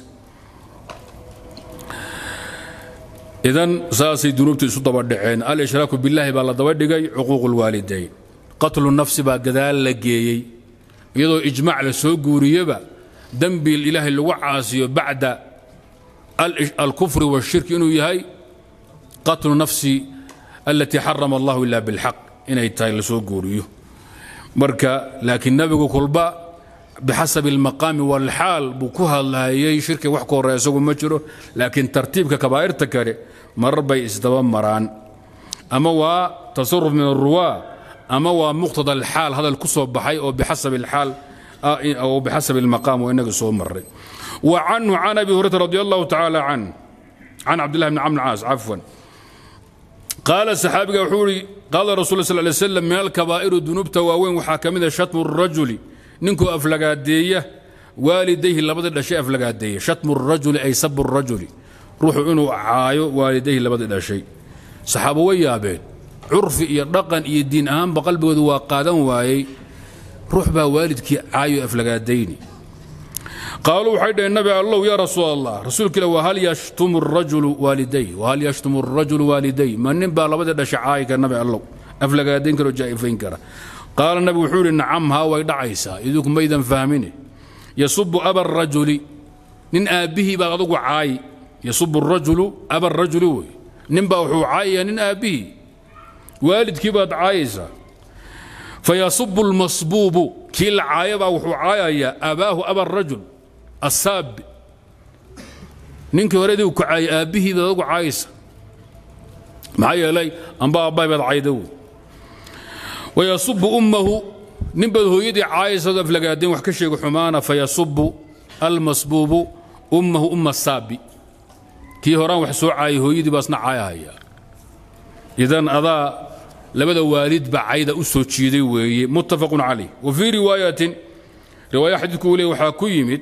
idan saasay dunuubta isu daba dhaceen al-ishraaku billaahi baa la daba dhigay cuquuq lwaalidayn qatlu nafsi baa gadaal la geeyey iyadoo ijmaac la soo guuriyeba dembi ilaahay lagu caasiyo bacda alkufri washirki inuu yahay qatlu nafsi alatii xarama allahu ila bilxaq inay tahay la soo guuriyo marka laakiin nebigu kulba bixasabi almaqaami walxaal buu ku hadlayay shirki wax ka horreya isagu ma jiro laakiin tartiibka kabaa'irta kale marar bay isdaba maraan ama waa tasaruf min aruwaa ama waa muqtada alxaal hadal ku soo baxay oo bixasabi alxaal oo bixasabi almaqaam oo inaga soo maray wa canhu can abi hurayrata radi allahu tacaala can can cabdillahi bni camr caas cafwan qaala saxaabiga wuxuu ihi qaala rasul sal lay slam min alkabaa'iri dunuubta waaweyn waxaa ka mid a shatmu rajuli ninkuu aflagaadeeya waalidayhi labadii dhashay aflagaadeeya shatmu rajuli ay sabu rajuli ruuxu inuu caayo waalidayhi labadii dhashay saxaabo way yaabeen curfi iyo dhaqan iyo diin ahaanba qalbigoodu waa qaadan waayey ruux baa waalidkii caayo aflagaadayni qaaluu waxay dhaheen nabi allow yaa rasuul allah rasuulka ila wahal yashtumu rajulu waaliday wahal yashtumu rajulu waaliday ma nin baa labadii dhashay caayi kara nabi allow aflagaadayn kara oo jaa'ifayn kara qaala nabigu wuxuu yidhi nacam haa way dhacaysaa idinku maydan fahmine yasubu aba rajuli nin aabbihii baad adugu caayi yasubu rajulu aba rajuli wey nin baa wuxuu caayayaa nin aabbihii waalidkii baad caayaysaa fayasubu lmasbuubu kii la caaya baa wuxuu caayayaa abaahu aba rajul asaabi ninkii hore idinku caayay aabbihii baad adugu caayaysa maxaa yeelay amba aabbahay baad cayda wey wayasubu ummahu nin baad hooyadii caayaysaad aflagaadeen wax ka sheega xumaana fayasubu almasbuubu ummahu umma saabi kii horaan wax soo caayay hooyadii baasna caayahaya idan adaa labada waalidba cayda u soo jiiday weeye muttafaqun calayh wa fii riwaayatin riwaaya xadiidku uu leey waxaa ku yimid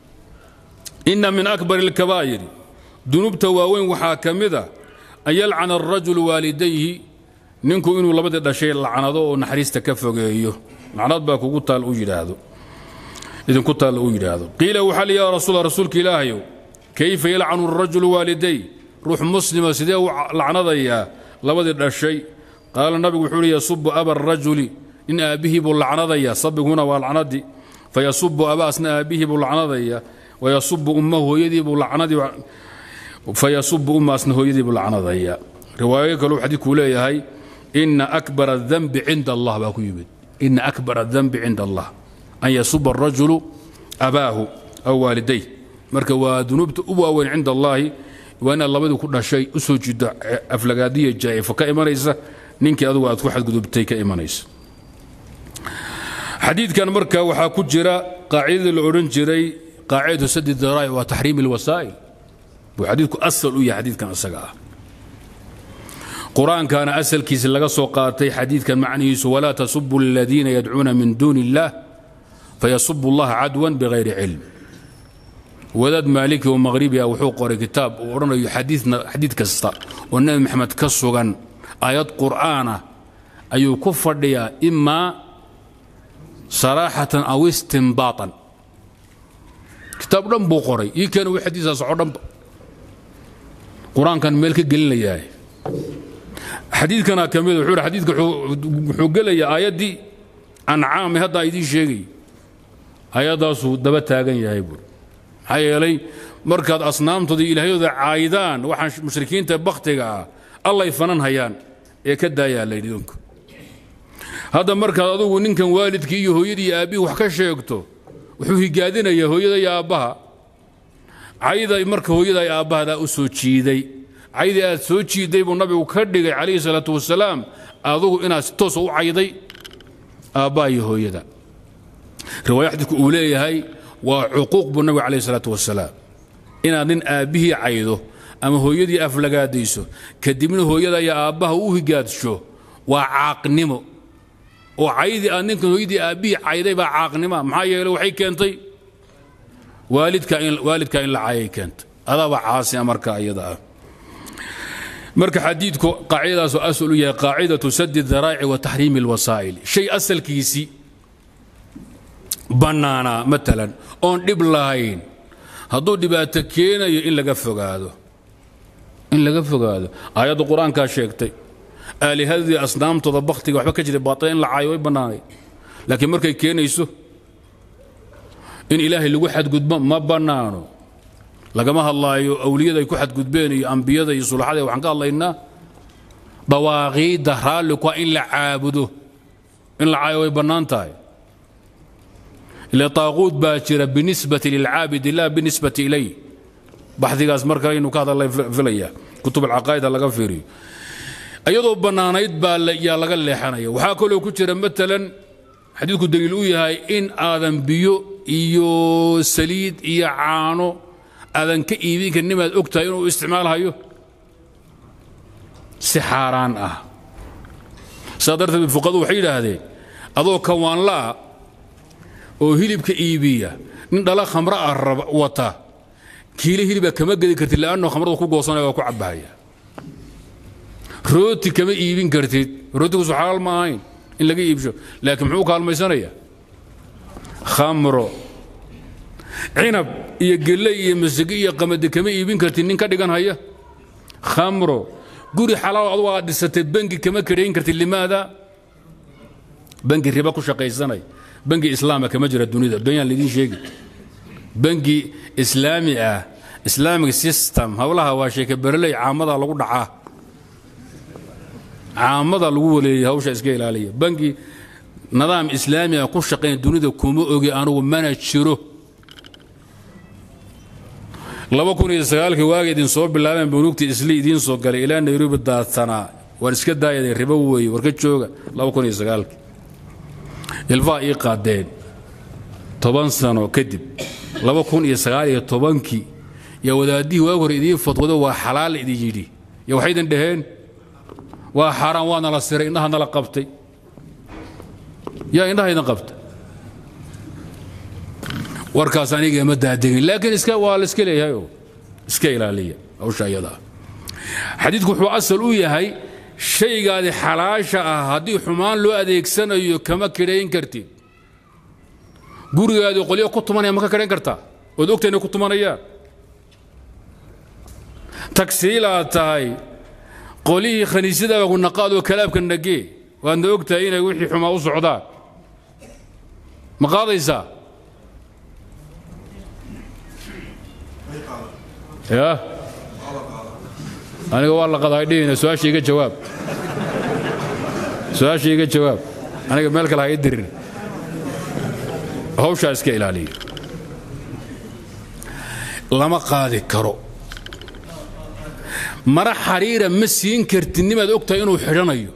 inna min akbar alkabaa'iri dunuubta waaweyn waxaa ka mid a an yalcana arajulu waalidayhi ninku inuu labadii dhashay lacnado oo naxariista ka fogeeyo lacnad baa kugu taal u yidhaahdo idinku taal uu yidhaahdo qiila waxaa li yaa rasuul rasuulka ilaahayow kayfa yalcanu arajulu waaliday ruux muslima sidee u lacnadayaa labadii dhashay qaala nabigu wuxuu uhi yasubu aba arajuli nin aabbihii buu lacnadayaa sabiguna waa lacnadii fayasubu abaasna aabbihii buu lacnadayaa wayasubu ummahu hooyadii buu lacnadii fayasubu ummaasna hooyadii buu lacnadayaa riwaayo kaleu xadiidkuu leeyahay ina akbar adanbi cinda allah baa ku yimid ina akbar adanbi cinda allah an yasuba arajulu abaahu aw waaliday marka waa dunuubta u waaweyn cinda allaahi waa inaad labadii ku dhashay u soo jiiddo aflagaadiya jaa'ifo ka imanaysa ninkii adugu aad ku xadgudubtay ka imanaysa xadiidkan marka waxaa ku jira qaacidadii la odhan jiray qaacidatu sadi daraa'ic waa taxriim alwasaa'il buu xadiidku asal u yahay xadiidkan isaga ah qur-aankaana asalkiisi laga soo qaatay xadiidkan macnihiisu walaa tasubu aladiina yadcuuna min duuni illaah fayasubu allaha cadwan bigayri cilm wadaad maaliki oo maqhribi ah wuxuu qoray kitaab uu odhanayo xadiid kasta oo nebi maxamed ka sugan aayad qur'aana ayuu ku fadhiyaa imaa saraaxatan aw istimbaatan kitaab dhan buu qoray ii keena wi xadiisaa soco dhanba qur-aankan meel ka gelinayaa xadiidkana ka mid wuxuu xadiidka wuxuu gelayaa aayaddii ancaami haddaa idiin sheegay ayaddaasuu daba taagan yahay buur maxaa yeelay markaad asnaamtooda iyo ilaahyadooda caayidaan waxaan mushrikiinta bakhtiga ah allay fanan hayaan ee ka daayaa layidhi idinku hadda markaad adugu ninkan waalidkii iyo hooyadii iyo aabbihii wax ka sheegto wuxuu higaadinayaa hooyada iyo aabbaha cayda marka hooyada iyo aabbahadaa u soo jiiday caydii aad soo jiidday buu nabigu ka dhigay calayhi salaatu wasalaam adugu inaad si toosa u cayday aabbaha iyo hooyada riwaaya xadiidku uu leeyahay waa cuquuq buu nabigu calayhi salaatu wasalaam inaad nin aabbihii caydo ama hooyadii aflagaadayso kadibna hooyada iyo aabbaha u higaadsho waa caaqnimo oo caydii aad ninkan hooyadii aabbihii cayday baa caaqnima maxaa yeele waxay keentay waalidka in waalidka in la caayay keentay adaaba caasina marka iyada ah marka xadiidku qaacidadaasoo asal u yahay qaacidatu sadi daraa'ici wa taxriimi alwasaa'il shay asalkiisii bannaanaa matalan oon dhib lahayn hadduu dhibaato keenayo in laga fogaado in laga fogaado aayadda qur-aankaa sheegtay aalihadii asnaamtooda bakhtiga waxba ka jiray baatil in la caayo way bannaanay laakiin markay keenayso in ilaahay lagu xadgudbo ma bannaano lagama hadlaayo awliyada ay ku xadgudbeen iyo ambiyada iyo sulaxada waxaan ka hadlaynaa dawaaqiidda raalliku in la caabudo in la caayo way bannaan tahay ila taaquud baa jira binisbati lilcaabidi la binisbati ilay baxdigaas marka inuu ka hadla filaya kutub alcaqaa'ida laga fiiriyo iyadoo bannaanayd baa yaa laga leexanaya waxaa kaloo ku jira matalan xadiidku daliil u yahay in aadan biyo iyo saliid iyo caano aadan ka iibin karin nimaad og tahay inuu isticmaalhayo si xaaraan ah saa darteed fuqadu waxay yidhaahdeen adoo kawaanla'a oo hilibka iibiya nin dhala khamra ah wata kiile hiliba kama gedi kartid la'anno khamradu ku goosanaya waa ku cabbahaya rooti kama iibin kartid rootiguusu xalaal ma ahayn in laga iibsho laakiin muxuu kaalmaysanaya khamro cinab iyo gelley iyo masage iyo qamadi kama iibin kartid nin ka dhigan haya khamro guri xalaal adugu aad dhisatay bangi kama kadhayn kartid limaada bangi riba ku shaqaysanay bangi islaama kama jira dunida benyaan laydin sheegi bangi islaami ah islamic system howlaha waa sheeke bereley caamada lagu dhacaa caamada lagu waleeyay hawsha iska ilaaliya bangi nidaam islaami ah ku shaqayn dunida kuma ogi anugu mana jiro laba kun iyo sagaalkii waaga idin soo bilaabeen bunuugtii isli idiin soo galay ilaa nairobi daadsanaa waan iska daayadeen ribo weeye warka jooga laba kun iyo sagaalkii ilfaa ii qaadeen toban sano kadib laba kun iyo sagaal iyo tobankii yaa wadaadihii waag hore idiin fadwado waa xalaal idin yidhi yo waxay idin dhaheen waa xaaraan waa nala siray indhaha nala qabtay yaa indhaha idin qabta warkaas aniga ma daadegin laakiin iska waa la iska leeyahay oo iska ilaaliya hawsha iyadaa xadiidku wuxuu asal u yahay shaygaadi xalaasha ah haddii xumaan loo adeegsanayo kama kidhayn kartid gurigaadi qolyo ku tumanaya ma ka kidhayn kartaa ood ogta inay ku tumanayaan tagsiilaad tahay qolihii khaniisyadaaba ku naqaadoo kalaabka nagee waadna og tahay inay wixii xumaa u socdaan ma qaadaysaa ya aniga waa la qadaa dhihina su-aasha iga jawaab su-aasha iga jawaab aniga meel kale ha ii dirin hawshaa iska ilaaliya lama qaadi karo mara xariira ma siin kartid nimaad og tahay inuu xidhanayo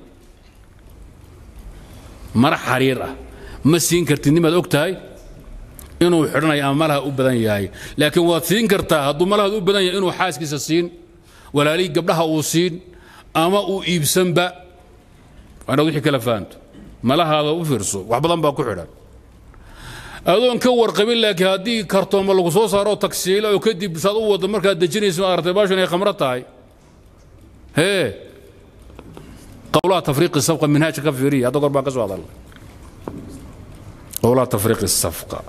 mara xariir ah ma siin kartid nimaad og tahay inuu xidhanayo ama malaha u badan yahay laakiin waad siin kartaa hadduu malahaad u badan yahay inuu xaaskiisa siin walaalihii gabdhaha uu siin ama uu iibsanba waanaad wixii kala fahanto malahaada u fiirso wax badan baa ku xidhan adoon ka warqabin laakiin haddii kartooma lagu soo saaro tagsiila oo kadib saad u waddo markaad dejinayso aragtay baashan ay khamro tahay hee qowlaha tafriiqi safqa minhaajka ka fiiriya hadda gor baan ka soo hadalnay qowlaha tafriiqi safqa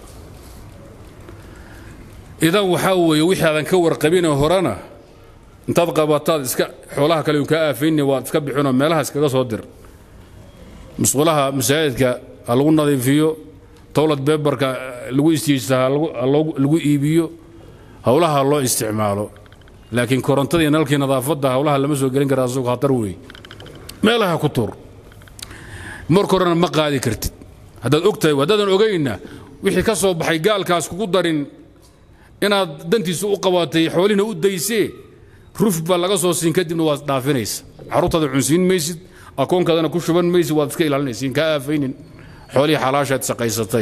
idan waxaa weeye wixii aadan ka warqabinoo horena intaad qabataad iska xoolaha kale kaa aafayni waad iska bixinoo meelaha iskaga soo dir musqulaha masaajidka ha lagu nadiifiyo towlad beebarka lagu istiijta ha lagu iibiyo howlaha loo isticmaalo laakiin korontadii nalkii nadaafadda howlaha lama soo gelin kara asagoo khatar weeye meelaha ku tur marka horena ma qaadi kartid haddaad og tahay haddaadan ogaynna wixii ka soo baxay gaalkaas kugu darin inaad dantiisa u qabatay xoolihina u daysee ruf baa laga soo siin kadibna waad dhaafinaysa carruurtaada cunsiin maysid akoonkaadana ku shuban maysid waad iska ilaalinaysiin kaa aafaynin xoolihii xalaashaad shaqaysatay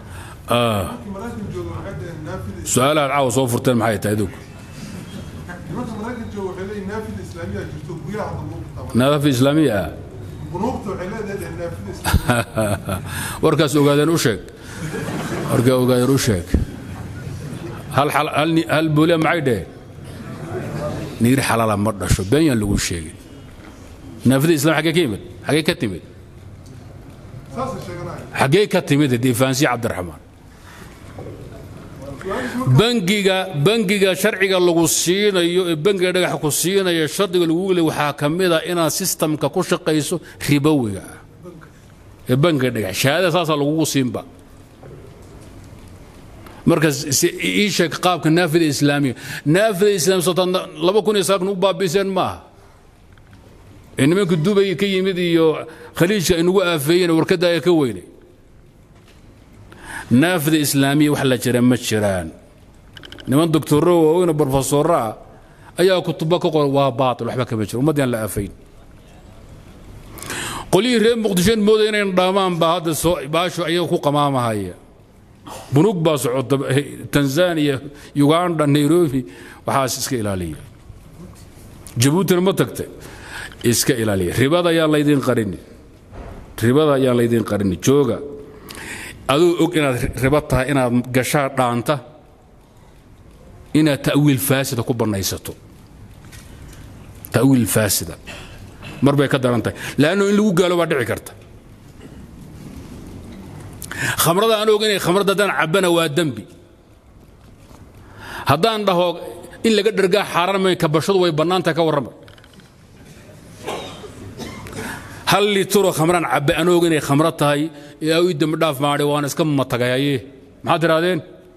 su-aalahaad caawa soo furteen maxay tahay adugu islaamiya jirto guryaha hadda lagu kitaaba nadaafad islaamiya ah bunuugta waxay leedahay naafida islaamiya warkaas ogaadeen u sheeg warkaa ogaadeen u sheeg hal xal- hal ni- hal booliya maxay dheheen niir xalaala ma dhasho been yaan lagu sheegin naafida islam xaggee ka yimid xaggee ka timid saasay sheeganaya xaggee ka timid difaansiya cabdiraxmaan bangiga bangiga sharciga lagu siinayo ee bangiga dhagaxa ku siinayo shardiga lagu le waxaa ka mid a inaad sistamka ku shaqayso ribowiga ah ee bangiga dhagax shahaadada saasaa lagugu siinba marka si- ii sheeg qaabka naafida islaamiga naafida islaamiga sotan laba kun iyo sagaal kun u baabiiseen maaha ee nimanka dubay ka yimid iyo khaliijka inagu aafeeyeen warkadaaya ka weynay naafida islaamiya wax la jira ma jiraan niman doctoro waaweyne brofesoro ah ayaa kutubo ka qoran waa baatil waxba kama jiro ummaddaan la aafayn qolyihii reer muqdishoen mooday inayn dhaamaan baa hadda soo baasho ayaga ku qamaamahaya bunug baa socota tanzania uganda nairobi waxaas iska ilaaliya jabuutina ma tagtay iska ilaaliya ribada ayaan laydin qarini ribada ayaan laydin qarini jooga aduu og inaad ribo tahay inaad gashaa dhaanta inaad ta'wiil faasida ku bannaysato ta'wiil faasida mar bay ka daran tahay laanno in lagu gaalo baa dhici karta khamrada aan og inay khamrada haddaan cabbana waa dembi haddaan dhaho in laga dhergaa xaaraan may kabashadu way bannaantahay ka warrama hal litro khamraan cabbe aan og inay khamro tahay ee ii dembi dhaaf maadhay waan iska matagayaye maxaad tidhahdeen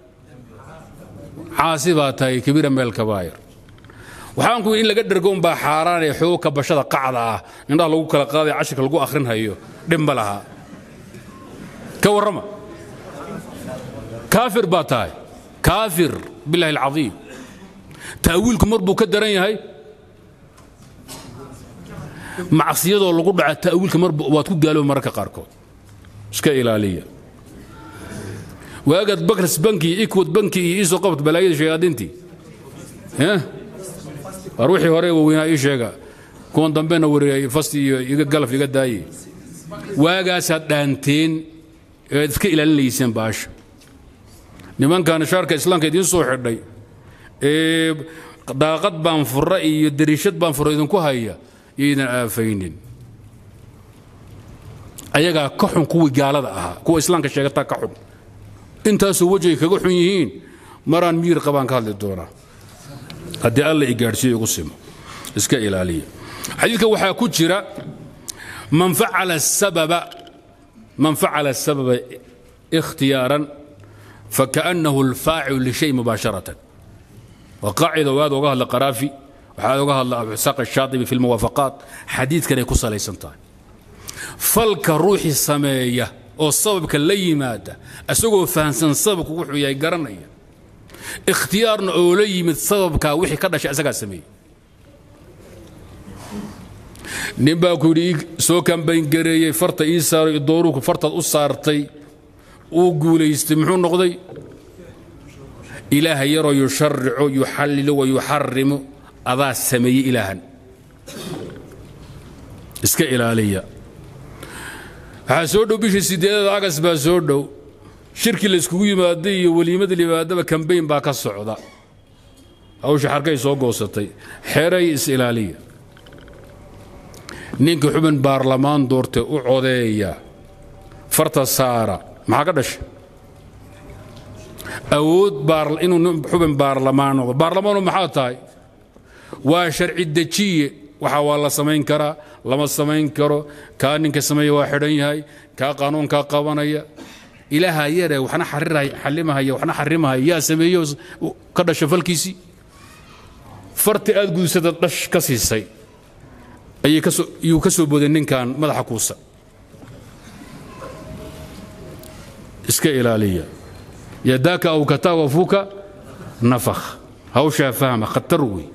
caasi baa tahay kabiira meel kabaayir waxaan ku in laga dhergo unbaa xaaraan ee xoog kabashada qacda ah indhaha lagu kala qaaday cashirka lagu akhrinhayo dhib ma laha ka warrama kaafir baa tahay kaafir billahi alcadiim ta'wiilku mar buu ka daran yahay macsiyadoo lagu dhaca ta'wiilka mar waad ku gaalooba mararka qaarkood iska ilaaliya waagaad bakrs banki iyo ikwad banki iyo iisoo qabat balaayada shayaadiintii eh? war wixii hore waaweynaa ii sheega kuwan dambena wareegay fasti iyo iga galaf iga daaye waagaasaad dhaanteen eed iska ilaalinayseen baasha nimankan shaarka islaamka idiin soo xidhay ee daaqad baan fura iyo dariishad baan fura idinku haya yaydan aafaynin ayagaa ka xun kuwii gaalada ahaa kuwa islaamka sheegataa ka xun intaasoo wejigay kaga xun yihiin maraan miyir qabaan ka hadli doonaa haddii alla i gaadhsiiyo igu simo iska ilaaliya xadiidka waxaa ku jira man facala sababa man facala sababa ikhtiyaaran fakaannahu alfaacilu lishay mubaasharatan waa qaacida waad oga hadla qaraafi waxaad oga hadla abu isaaq ashaatibi fi lmuwaafaqaat xadiidkanay ku salaysan tahay falka ruuxii sameeya oo sababka la yimaada isagoo fahamsan sababku wuxuu yahay garanaya ikhtiyaarna oo la yimid sababkaa wixii ka dhashay isagaa sameeyey nin baa ku yidhi ii soo kambayngareeyey farta ii saaray dooruku fartaad u saartay uu guulaystay muxuu noqday ilaaha yaroo yusharico yuxallilu wa yuxarimu adaa sameeyey ilaahan iska ilaaliya waxaa soo dhow bishii sideedada agas baa soo dhow shirkii la iskugu yimaaday iyo weliimada limaadaba kambayn baa ka socda hawsha xarkay soo goosatay xeray is ilaaliya ninka xubin baarlamaan doortay u codeeya farta saara maxaa ka dhashay awood inuu xubin baarlamaan noqdo baarlamaanu maxaa tahay waa sharci dejiye waxa waa la samayn karaa lama samayn karo kaa ninka sameeya waa xidhan yahay kaa qaanuunkaa qabanaya ilaaha yare waxna xalimahaya waxna xarimahaya yaa sameeyo ka dhasha falkiisii farti aad gudsada dhash ka siisay ayuu ka soo booday ninkan madaxa kuusa iska ilaaliya yadaaka aw kataa fuuka nafakh hawshaa fahma khatar wey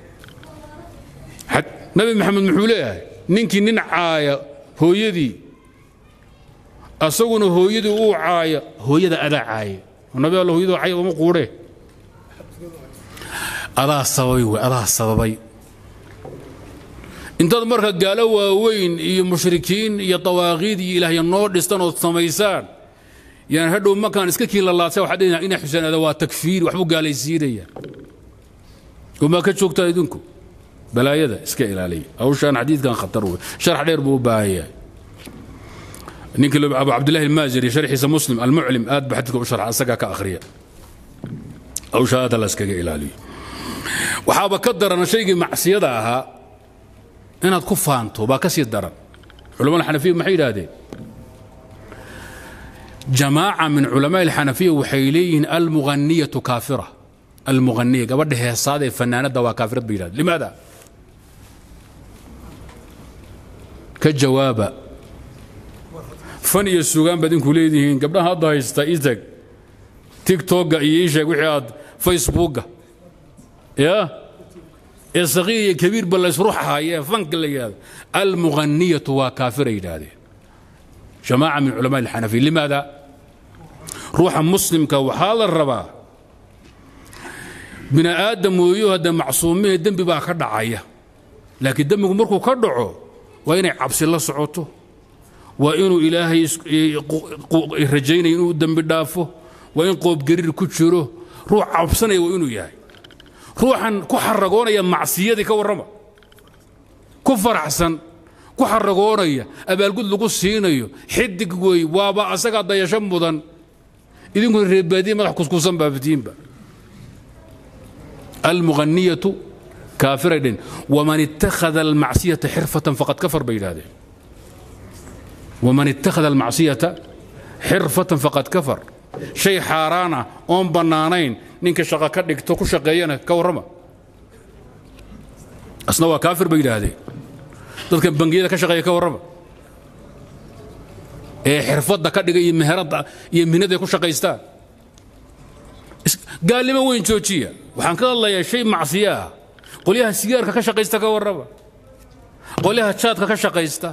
nabi maxamed muxuu leeyahay ninkii nin caaya hooyadii asaguna hooyadii uu caaya hooyada adaa caaya nabi alla hooyadu cay uma quudhee adaa sababay wey adaa sababay intaad marka gaalo waaweyn iyo mushrikiin iyo dawaaqiid iyo ilaahya noo dhistan ood samaysaan yaan hadhow markaan iska kiinlalaadsa waxaad dhehaysaa ina xuseen ada waa takfiir waxbuu gaalaysiinaya wamaa ka joogtaa idinku balaayada iska ilaaliya hawshaan xadiidkan khatar wey sharax dheer buu u baahan yahay ninkii abu cabdillahi almaaziri sharxiisa muslim almuclim aad ba xadiidka u sharxa asagaa ka akhriya hawshaa aad la iskaga ilaaliyo waxaaba ka daran shaygii macsiyada ahaa inaad ku faanto baa ka sii daran culamada xanafiya maxay yidhaahdeen jamaaca min culamaa alxanafiya waxay leeyihiin almuhaniyatu kaafira almuhaniya gabadha heesaada ee fanaanadda waa kaafirad bay yidhahdeen limaada ka jawaaba fan iyo sugaan baad inku leedihiin gabdhaha hadda haysta itag tigtogga iyo isheeg wixii aad facebookga ya ee saqiir iyo kabiirba laysruxahayee fanka la yidhahdo almuhaniyatu waa kaafiray yidhaahdeen jamaaca min culamaa alxanafiya limaada ruuxa muslimka waxaa la rabaa bini aadam weeyo hadda macsuumihee dembi baa ka dhacaya laakiin dembigu markuu ka dhaco waa inay cabsi la socoto waa inuu ilaahay rajaynaya inuu dembi dhaafo waa in qoobgariir ku jiro ruux cabsanaya waa inuu yahay ruuxan ku xaragoonaya macsiyadii ka warrama ku faraxsan ku xaragoonaya abaalgud lagu siinayo xidig wey waaba asagaa dayasho mudan idinkuna reebaadiye madax kuskuusan baafitiinba almuhaniyatu kaafiray dhen waman ittakhada almacsiyata xirfatan faqad kafar bay yidhahdeen waman ittakhada almacsiyata xirfatan faqad kafar shay xaaraan ah oon bannaanayn ninka shaqo ka dhigto ku shaqeeyana ka warrama asna waa kaafir bay yidhaahdeen dadkan bangiyada ka shaqeeya ka warrama ee xirfadda ka dhiga iyo meherada iyo mihnada ku shaqaystaan gaalnimo weyn joojiya waxaan ka hadlayaa shay macsiyo ah qolyaha sigaarka ka shaqaysta ka warrama qolyaha jaadka ka shaqaysta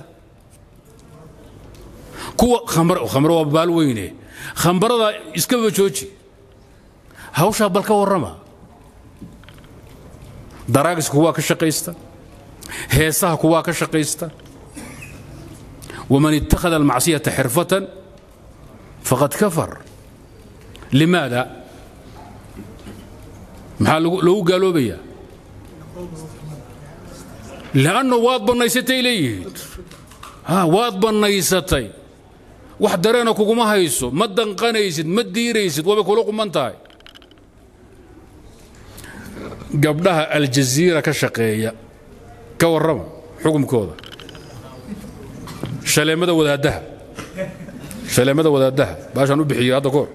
kuwa khamro waa baal weyne khambarada iskaba jooji hawshaa bal ka warrama daraagiska kuwaa ka shaqaysta heesaha kuwaa ka shaqaysta waman ittakhada almacsiyata xirfatan faqad kafar limaada maxaa loogu gaaloobaya lanno waad bannaysatay leeyihiin waad bannaysatay wax dareena kuguma hayso ma danqanaysid ma diiraysid waabay kula quman tahay gabdhaha aljaziira ka shaqeeya ka warrama xukumkooda shaleemada wadaaddaha shaleemada wadaaddaha baashaan u bixiyey hadda koor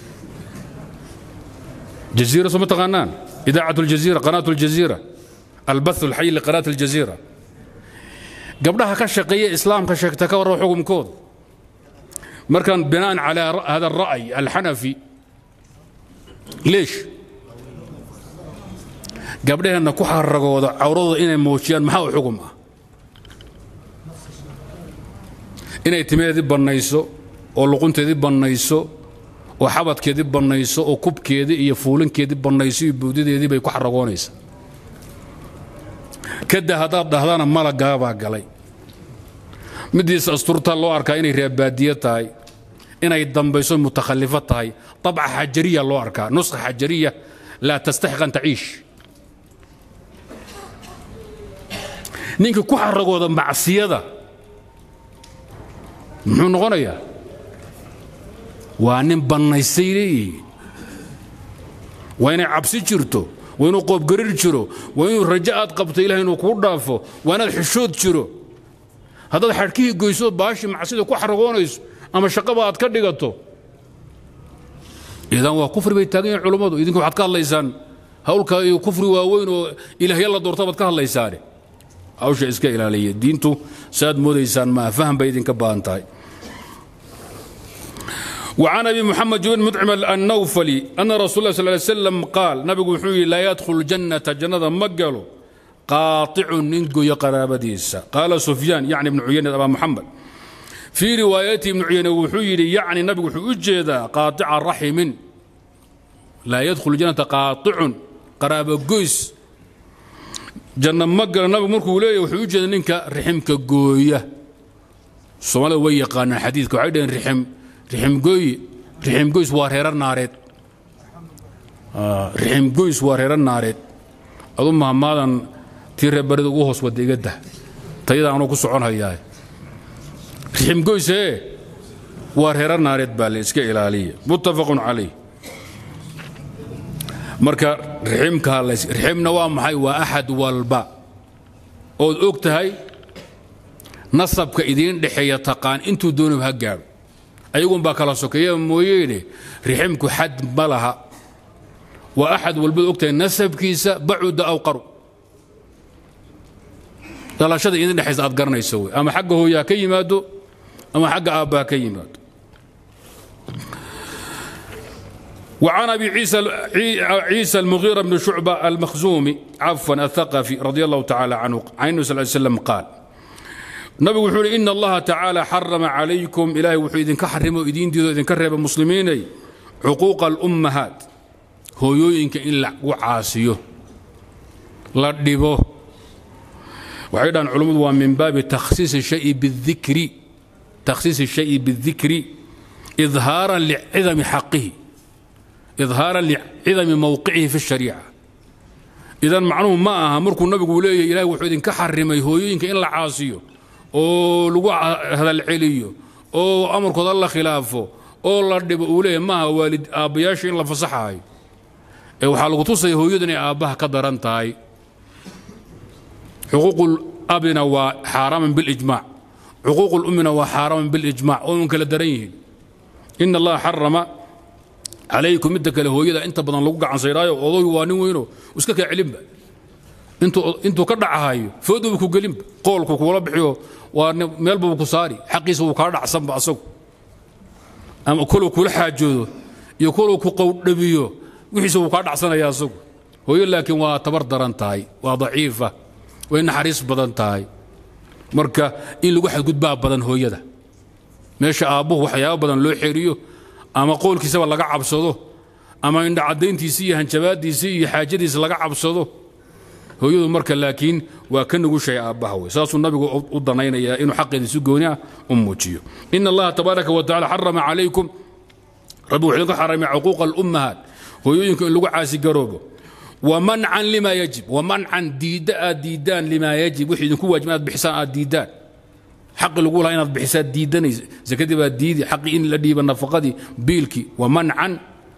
jaziira soo ma taqaanaan idaacat aljaziira qanaat aljaziira albath alxay liqanaat aljaziira gabdhaha ka shaqeeya islaamka sheegta ka warrama xukumkooda markaan binaan calaa hada alra'y alxanafi leesh gabdhaheenna ku xaragooda cawradooda inay muujiyaan maxaa u xugum ah inay timaheedii bannayso oo luqunteedii bannayso oo xabadkeedii bannayso oo kubkeedii iyo fuulinkeedii bannayso iyo buudideedii bay ku xaragoonaysaa kada haddaad dhahdana malagaabaa galay midiisa asturta loo arkaa inay reebaadiye tahay inay dambayso mutakhallifo tahay abca xajariya loo arkaa nuskha xajariya laa tastaxiq an taciish ninka ku xaragooda macsiyada muxuu noqonayaa waa nin bannaystay leeyihiin waa inay cabsi jirto waa inuu qoobgarir jiro waa inuu rajo aad qabto ilahay inuu kuu dhaafo waa inaad xishood jiro haddaad xadhkihii goyso baashi macsida ku xaragoonayso ama shaqaba aad ka dhigato idan waa kufri bay taagan yihin culummadu idinku waxaad ka hadlaysaan hawlka iyo kufri waaweyn oo ilaahya la doorta baad ka hadlaysaane hawsha iska ilaaliya diintu saaad moodaysaan maa faham bay idinka baahan tahay وعن ابي محمد بن مطعم النوفلي ان رسول الله صلى الله عليه وسلم قال نبي وحوي لا يدخل الجنه جنة مقلو قاطع ننقو قرابديسا قال سفيان يعني ابن عيينة ابا محمد في روايته ابن عيينة وحوي يعني نبي وحوي قاطع رحم لا يدخل الجنة قاطع قرابة قيس janno ma gala nabigu markuu leeyahy wuxuu u jeeda ninka riximka gooya soomaalida way yaqaanaan xadiidka waxay dhaheen rixim riximgooy riximgoys waa reero naareed riximgoys waa reero naareed adu mahmaadan tii reebarida ugu hoos wada iga dah tayada anuu ku socon hayaa riximgoysee waa reero naareed baa le iska ilaaliya muttafaqun calayh marka riximka riximna waa maxay waa axad walba ood og tahay nasabka idiin dhexeeya taqaan intuu doonaba ha gaadho ayagun baa kala sokeeya mooyeene riximku xad ma laha waa axad walbaad og tahay nasabkiisa bacuda aw qaru dhalashada idin dhexaysa aad garanayso wey ama xagga hooya ha ka yimaado ama xagga aabba ha ka yimaado وعن أبي عيسى عيسى المغيرة بن شعبة المخزومي عفوا الثقفي رضي الله تعالى عنه عن النبي صلى الله عليه وسلم قال نبي وحول إن الله تعالى حرم عليكم إلهي وحول إذن كحرم وإذن ديدو إذن كرهب المسلمين عقوق الأمهات هو يوينك إلا وعاسيه لا ديبو وأيضا علوم من باب تخصيص الشيء بالذكر تخصيص الشيء بالذكر إظهارا لعظم حقه إظهارا لعظم موقعه في الشريعة إذا macnuhu ma aha markuu nabigu leeyahy ilahay wuxuu idinka xarimay hooyooyinka in la caasiyo oo lagu hadal celiyo oo amarkooda la khilaafo oo la dhibo uu leeyahy maaha waalid aabbayaasha in la fasaxaayo ee waxaa lagu tusaya hooyadu inay aabbaha ka daran tahay xuquuqu abina waa xaaraaman bilijmaac xuquuqu lummina waa xaaraaman bilijmaac oo un kala daran yihiin ina allaha xarama calaykum midda kale hooyada inta badan lagu gacansayraayo odoy waa nin weyno iska kaa celinba intuu ka dhacahayo fooduba ku gelinba qoolku kuula bixiyo waa meelbaba ku saari xaqiisa wuu kaa dhacsanba asagu ama koluu kula xaajoodo iyo koluu ku qowdhabiyo wixiisa wuu kaa dhacsanaya asagu hooyo laakiin waa tabar daran tahay waa daciifa way naxariis badan tahay marka in lagu xadgudbaa badan hooyada meesha aabbuhu waxyaaba badan loo xeeriyo ama qoolkiisaba laga cabsado ama indhacadayntiisii iyo hanjabaadiisii iyo xaajadiisa laga cabsado hooyadu marka laakiin waa ka nugushay aabbaha wey saasuu nabigu u danaynayaa inuu xaqeeda si gooni ah u muujiyo ina allaha tabaaraka wa tacala xarama calaykum rabbi wuxuu idinka xaramay cuquuqa alummahaat hooyooyinka in lagu caasigaroobo wamancan lima yajib wamancan diidda aad diiddaan limaa yajib wixii idinku waajib inaad bixisaan aad diiddaan xaqi lagu lahaa inaad bixisaa diidanaysa zakadii baa diidi xaqii in la dhiiba nafaqadii biilkii wa mancan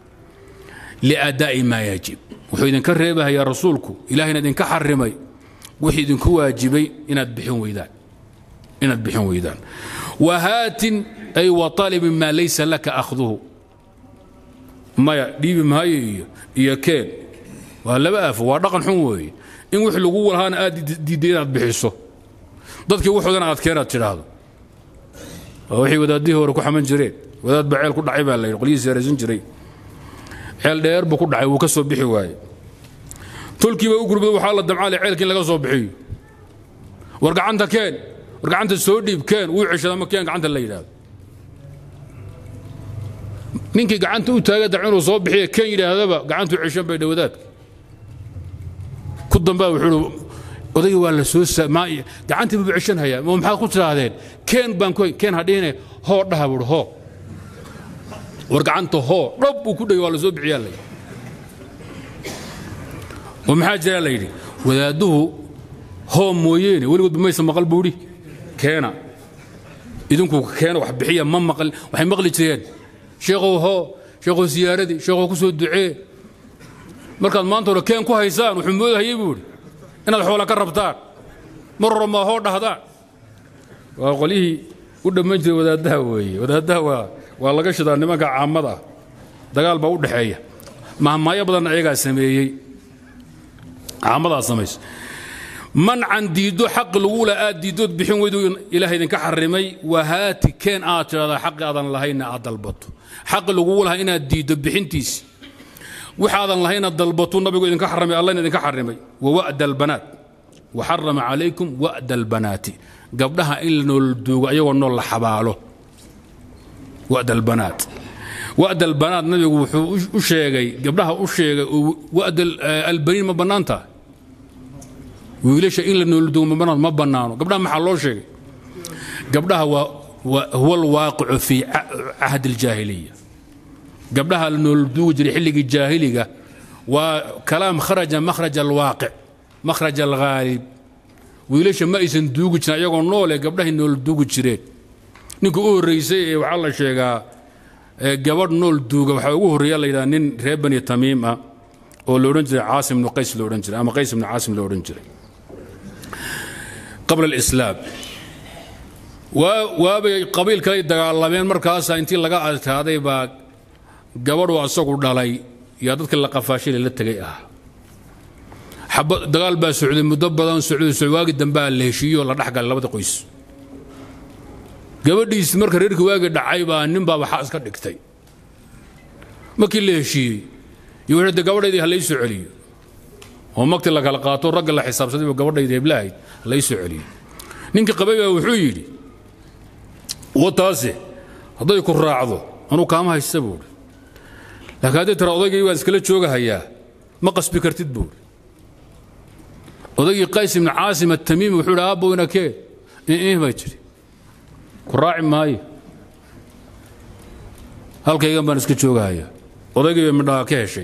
liadaa'i maa yajib wuxuu idinka reebahayaa rasuulku ilahayna idinka xarimay wixii idinku waajibay inaad bixin weydaan inaad bixin weydaan wahaatin ay waطalibin maa laysa laka akhduhu maya dhiibi maayo iyo iyo keen waa laba aafo waa dhaqan xun weeye in wix lagu lahaana aad diidday inaad bixiso dadkii wuxuudana aad keenaad tidhaahdo waa waxay wadaadihii hore ku xaman jireen wadaad baa ceel ku dhacay baa la yidhi qolyihiis yaraysan jiray ceel dheer buu ku dhacay wuu ka soo bixi waaye tolkiiba u gurmada waxaa la damcaale ceelkii in laga soo bixiyo war gacanta keen war gacanta soo dhiib keen wuu ceshada ma keen gacanta la yidhaahdo ninkii gacanta u taaga dac inuu soo bixiya keen yidhaahdaba gacantuu ceshan bay dhawadaadka ku dambaa wuxuu odayga waa la soo gacantii buu ceshanhayaa ma maxaad ku tidhaahdeen keen baan ku keen hadhihine hoo dhaha buuhi hoo war gacanta hoo dhab buu ku dhegay waa la soo bixiyaa la yidhi oo maxaa jiraa la yidhi wadaadduhu hoo mooyeene weligoodba maysa maqal buudhi keena idinku keena wax bixiya ma maqal waxay maqli jireen sheekhow hoo sheekhow siyaaradii sheekhow ku soo ducee markaad maanta hore keen ku haysaan wuxuu moodahayay buuhi inaad xoola ka rabtaan mar hore maa hoo dhahdaan waa qolyihii u dhamman jiray wadaaddaha weeye wadaaddaha waa waa laga shidaa nimanka caamada ah dagaal baa u dhexeeya mahmaayo badanna ayagaa sameeyey caamadaa samaysa mancan diiddo xaqi lagula aad diiddood bixin weydu ilaah idinka xarimay wahaati keen aad tidhahdaa xaqi aadan lahaynna aad dalbato xaqi lagugu lahaa inaad diiddo bixintiisi waxaadan lahayna dalbatu nabigu idinka xarimay allahna idinka xarimay wawa'da albanaat waxarama calaykum wa'da albanaati gabdhaha in la nool duugo ayagoo nool la xabaalo wa'da albanaat wa'da albanaat nabigu wuxuu u sheegay gabdhaha u sheegay wa'da albaniin ma bannaan tahay wiilasha in la nooldugo ma bannaano gabdhaha maxaa loo sheegay gabdhaha waa huwa alwaaqicu fii cahdi aljaahiliya gabdhaha la noolduugi jiray xilligii jaahiliga waa kalaam kharaja makhraj alwaaqic makhraj alghaalib wiilasha ma aysan duugi jirin ayagoo noole gabdhahay nool duugi jireen ninka u horreysay ee waxaa la sheegaa gabadh nool duuga waxaa ugu horreeya la yidhaha nin reer bani tamiim ah oo la odhan jiray caasim ibnu qays la odhan jiray ama qays ibnu caasim la odhan jiray qabla alislaam waabay qabiil kaley dagaalameen markaasaa intii laga adkaaday baa gabadhu asagu dhalay yaa dadka la qafaashay la tegay ah dagaal baa socday muddo badan socday waagi dambaa la heshiiyo la dhexgalay labada qoys gabadhiisi marka reerkii waagi dhacay baa nin baa waxaa iska dhigtay markii la heshiiyey iyo wuxuu de gabadhaydii ha lay soo celiyo oo magti la kala qaato ragga la xisaabsaday buu gabadhaydii heblahayd lay soo celiyo ninkii qabay baa wuxuu yidhi wataase hadday ku raacdo anuu kaama haysta buuri laakiin hadday tira odaygii waan iskala joogahayaa ma qasbi kartid buuri odaygii qays ibnu caasim atamiimi wuxuu idhi aabbowna kee ih bay tidhi ku raaci maayo halkaygan baan iska joogahayaa odaygii bay midhaha ka heshay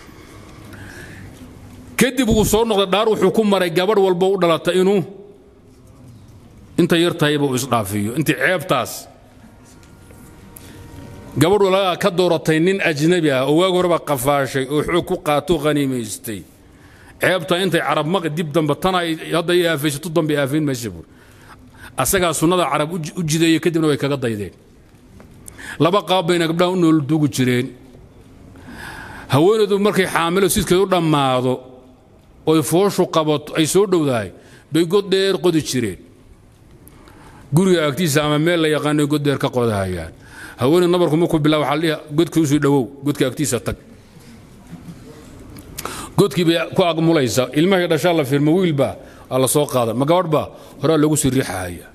kadib wuu soo noqday dhaar wuxuu ku maray gabadh walbo u dhalata inuu inta yar tahayba uu isdhaafiyo intii ceebtaas gabadh walagaa ka dooratay nin ajnabi ah oo waagi horeba qafaashay oo xoog ku qaato khaniimaystay ceebta intay carab maqi dib dambe tana hadda i aafaysato dambe aafayn maysa buur asagaa sunnada carab u jideeyey kadibna way kaga daydeen laba qaab bayna gabdhaha u nool duugi jireen haweenaydu markay xaamilo sidkeed u dhammaado oy fooshu qabato ay soo dhowdahay bay god dheer qodi jireen guriga agtiisa ama meel la yaqaanay god dheer ka qodahayaan haweeney nabarku markuu bilaa waxaa dhihi godka usii dhowow godka agtiisa tag godkii bay ku agmulaysa ilmahay dhashaa la firma wiilbaa aa la soo qaada ma gabadh baa horaa loogu sii riixahaya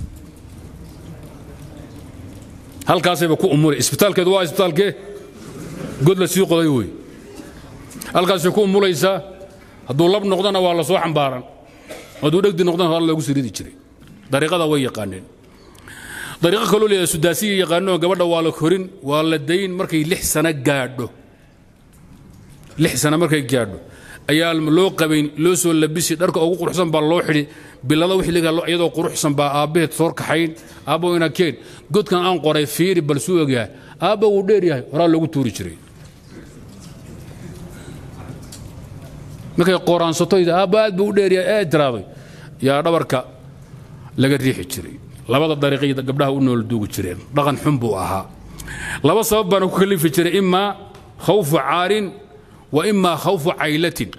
halkaasayba ku umulay isbitaalkeedu waa isbitaalkee god la sii qoday wey halkaasay ku umulaysaa hadduu lab noqdana waa la soo xambaaran hadduu dhegdi noqdana horaa loogu sii ridi jiray dariiqada way yaqaaneen dariiqo kaloo leeyahay sudaasiya yaqaanoo gabadha waa la korin waa la dayn markay lix sano gaadho lix sano markay gaadho ayaa loo qabayn loo soo labisi dharka ugu quruxsan baa loo xidhi bilada wixliga iyadoo quruxsan baa aabbaheed soor kaxayn aabba ina keen godkan aan qoray fiiri bal suu ogyahay aabba wuu dheer yahay horaa loogu tuuri jiray markay qoraansato aabba aad buu u dheer yahay ee tiraaday yaa dhabarka laga riixi jiray labada dariiqay gabdhaha u nool duugi jireen dhaqan xun buu ahaa laba sabab baana ku kalifi jiray imaa khawfu caarin wa imaa khawfu caylatin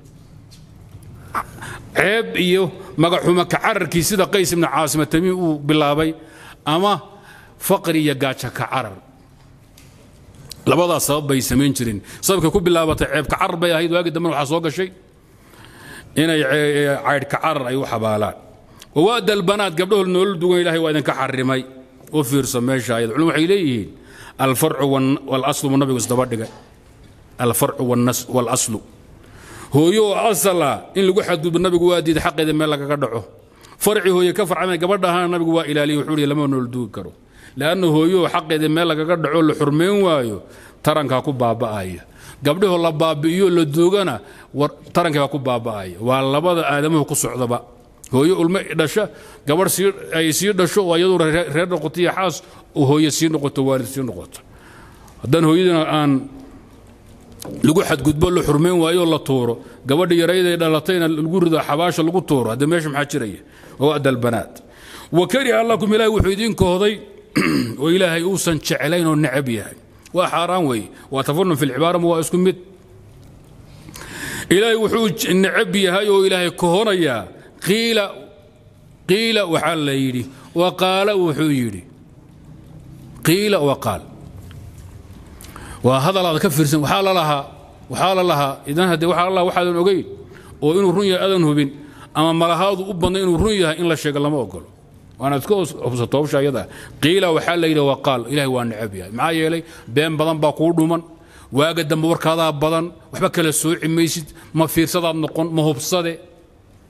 ceeb iyo magaxuma kacararkii sida qays ibnu caasima tamiim uu bilaabay ama faqri iyo gaaja kacarar labadaas sabab bay samayn jireen sababkay ku bilaabatay ceeb kacarar bay ahayd waagii dambena waxaa soo gashay inay caydh kacarar ay u xabaalaan wawaada albanaat gabdhahood nolol dugan ilahay waa idinka xarimay u fiirsa meesha ayad culum waxay leeyihiin alfarcu walaslu buu nabigu isdaba dhigay alfarcu walaslu hooyo oo asala in lagu xadgudbo nabigu waa diiday xaqeeda meel lagaga dhaco farci hooye ka farcamay gabadha ahaana nabigu waa ilaaliyey wuxuu ihi lama nool duugi karo leanna hooyo xaqeeda meel lagaga dhaco la xurmayn waayo tarankaa ku baaba'aya gabdhahoo la baabi'iyo la duugana tarankii baa ku baaba'aya waa labada aadamuhu ku socdaba hooyo ulmo dhasha gabadh ay sii dhasho oo iyaduna reer noqoto iyo xaas oo hooye sii noqoto waalid sii noqoto haddaan hooyadina aan lagu xadgudbo la xurmayn waayo la tuuro gabadha yarayday dhalatayna lagu rido xabaasha lagu tuuro hadda meesha maxaa jiraya oo adalbanaat wa kariha lakum ilaahay wuxuu idin kohday oo ilaahay uusan jeclayn oo necab yahay waa xaaraan weeye waa tafanun fi lcibaarama waa isku mid ilaahay wuxuu necab yahay oo ilaahay kohonayaa qiila qiila waxaa la yidhi wa qaala wuxuu yidhi qiila wa qaal waa hadalaada ka fiirsan waxaa la lahaa waxaa la lahaa idan haddee waxaa la lahaa waxaadan ogeyn oo inuu run yahay adan hubin ama malahaadu u badnay inuu run yahay in la sheego lama ogolo waana iska hubsato hawsha ayada qiila waxaa la yidhi wa qaal ilahay waa necab yahay maxaa yeelay been badan baa kuu dhuman waaga dambe warkaadaa badan waxba kala sooci maysid ma fiirsadaad noqon ma hubsade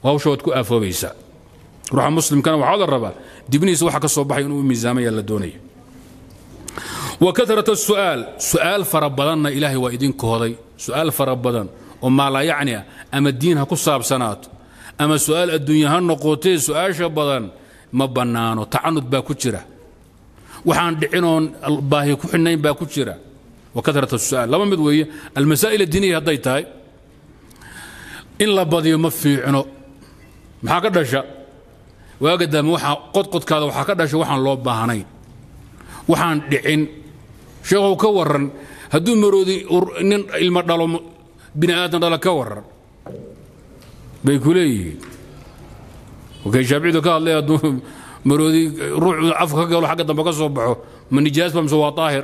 hawsha waad ku aafoobaysaa ruuxa muslimkana waxaa la rabaa dibnihiisa waxa ka soo baxay inuu miisaamaya la doonaya wa karat su'aal su'aal fara badanna ilaahay waa idin kohday su'aal fara badan oo maalayacni ah ama diin ha ku saabsanaato ama su'aal adduunya ha noqotee su'aasha badan ma bannaano tacanud baa ku jira waxaan dhicinoon baahi ku xidhnayn baa ku jira wa karat su'aal laba mid weeye almasaa'il addiiniya hadday tahay in la badiyo ma fiicno maxaa ka dhasha waaga daame waxaa qodqodkaada waxaa ka dhasha waxaan loo baahnayn waxaan dhicin sheekhow ka warran hadduu maroodi nin ilmo dhalo bini aadan dhala ka warran bay ku leeyihiin wakay shaaficidu ka hadlay hadduu maroodi ruuxu afka ka galo xagga dambe ka soo baxo ma nijaas ba mise waa daahir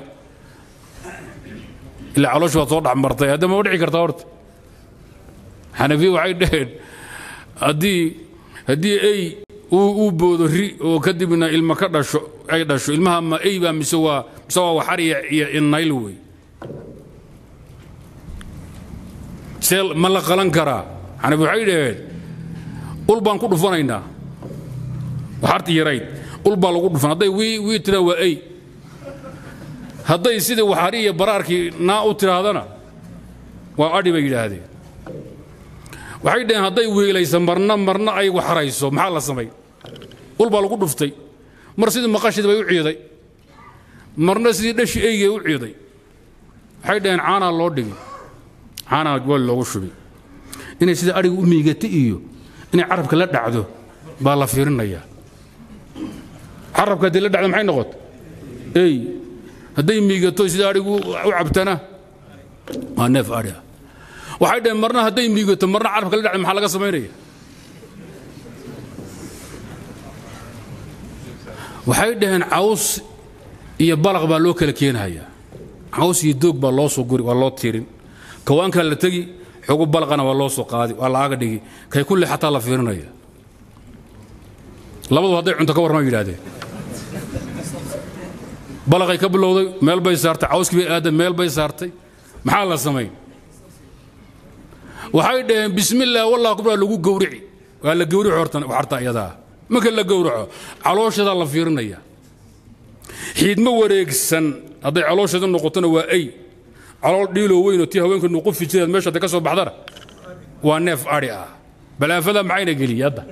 ilaa caloosh baad soo dhex martay hadda ma dhici kartaa horta xanafiya waxay dhaheen haddii haddii ey uu boodo ri oo kadibna ilma ka dhasho ay dhasho ilmaha ma ey baa mise waa mise waa waxar iyo innayl wey see ma la qalan karaa xanafi waxay dhaheen ul baan ku dhufanaynaa waxarti yarayd ul baa lagu dhufan hadday wii wii tiraa waa ey hadday sidii waxari iyo baraarkii naa u tidhaahdana waa adhi bay yidhaahdeen waxay dhaheen hadday wiilaysa marna marna ay waxrayso maxaa la samay ul baa lagu dhuftay mar sidii maqashid bay u ciiday marna sidii dhashi eygay u ciiday waxay dhaheen caanaa loo dhigi caanaa wal loogu shubi inay sida adhiga u miigata iyo inay carabka la dhacdo baa la fiirinayaa carabka haddii la dhacdo maxay noqota ey hadday miigato sida adhigu u cabtana waa neef adhi ah waxay dhaheen marna hadday miigato marna carabka la dhacdo maxaa laga samaynaya waxay dhaheen caws iyo balaq baa loo kala keenhayaa caws iyo doog baa loo soo guri waa loo tiirin kawaankaa la tegi xogu balaqana waa loo soo qaadi waa laaga dhigi kay kulle xataa la fiirinaya labadu hadday cunto ka warrama yidhahdeen balaqay ka bilowday meel bay saartay cawskii bay aadan meel bay saartay maxaa la samayn waxay dhaheen bismillaah wallah kubraa lagu gowrici waa la gowrici hortan waxarta iyadaa marka la gowraco calooshadaa la fiirinaya xiidmo wareegsan hadday caloosheeda noqotona waa ay calool dhiiloo weynoo tii haweenka nuqufi jireed meesha hadday ka soo baxdana waa neef adhi ah balaafada maxayna geliyey hadda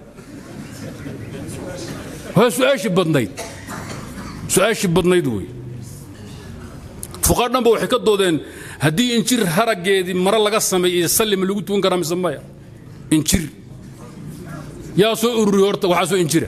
waa su-aashii badnayd su-aashii badnayd wey fuqaa dhanba waxay ka doodeen haddii injir haraggeedii mare laga sameeyey sallima lagu tukan karaa mise maya injir yaa soo ururiy horta waxaa soo injira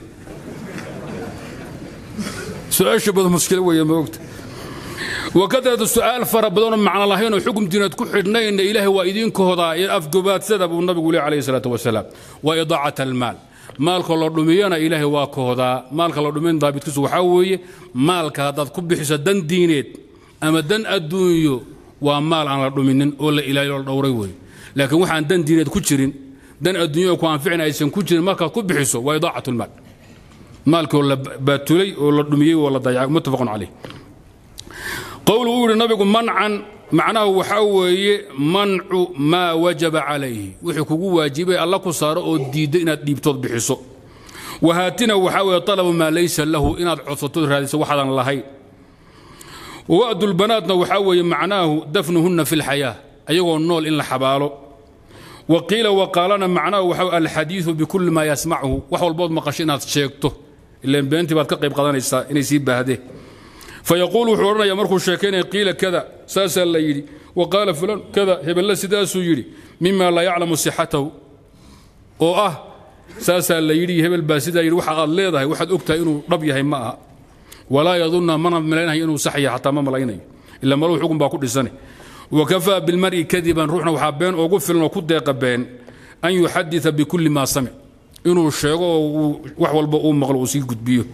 su-aasha badan mushkilo weeye ma ogta wakadratu su'aal fara badanoo macno lahaynoo xukum diinaad ku xidhnayna ilaahay waa idinka hodaa afgobaadsada buu nabigu leey calayhi salaatu wasalaam waa idaacat almaal maalka la dhumiyana ilaahay waa ka hodaa maalka la dhumin daabitkiisu waxaa weeye maalka haddaad ku bixiso dan diineed ama dan adduunyo waa maal aan la dhuminin oo la ilaaliyo la dhowray weeye laakiin waxaan dan diineed ku jirin dan adduunya ku anficin aysan ku jirin markaad ku bixiso waa idaacat lmaal maalkoo la baatulay oo la dhumiyey oo la dayacay muttafaqun calayh qowlu uu yidhi nabigu mancan macnaha waxaa weeye mancu maa wajaba calayhi wixii kugu waajibay alla ku saaro oo diidda inaad dhiibtood bixiso wahaatina waxaa weeye talabu maa laysa lahu inaad codsatood raadiso waxaadan lahayn wa'dulbanaatna waxaa weeye macnaahu dafnuhunna fi lxayaa ayagoo nool in la xabaalo wa qiila waqaalana macnaahu waxaa alxadiidu bikulli maa yasmachu wax walbood maqasho inaad sheegto ilaan beentii baad ka qayb qadanaysaa inay sii baahdeen fayaquul wuxuu odhanaya markuu sheekaynaya qiila kada saasaa la yidhi wa qaala fulan kada hebelle sidaasuu yidhi mima laa yaclamu sixatahu oo ah saasaa la yidhi hebel baa sidaa yidhi waxa aad leedahay waxaad og tahay inuu dhab yahay ma aha walaa yadunna mana malaynayo inuu sax yahay xataa ma malaynayo ila maluhu xukun baa ku dhisane wakafaa bilmar'i kadiban ruuxna waxaa been ugu filan oo ku deeqa been an yuxadita bikulli maa samic inuu sheego oo wax walba uu maqlo uu sii gudbiyo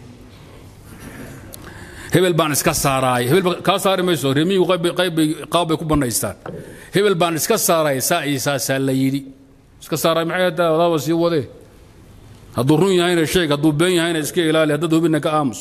hebel baan iska saaraay hebel kaa saari mayso remiyu qaab bay ku bannaystaan hebel baan iska saaraay saa iyo saasaa la yidhi iska saaraay maxay haddaa wadaaba sii wadee hadduu run yahayna sheeg hadduu been yahayna iska ilaali haddaad hubinna ka aamus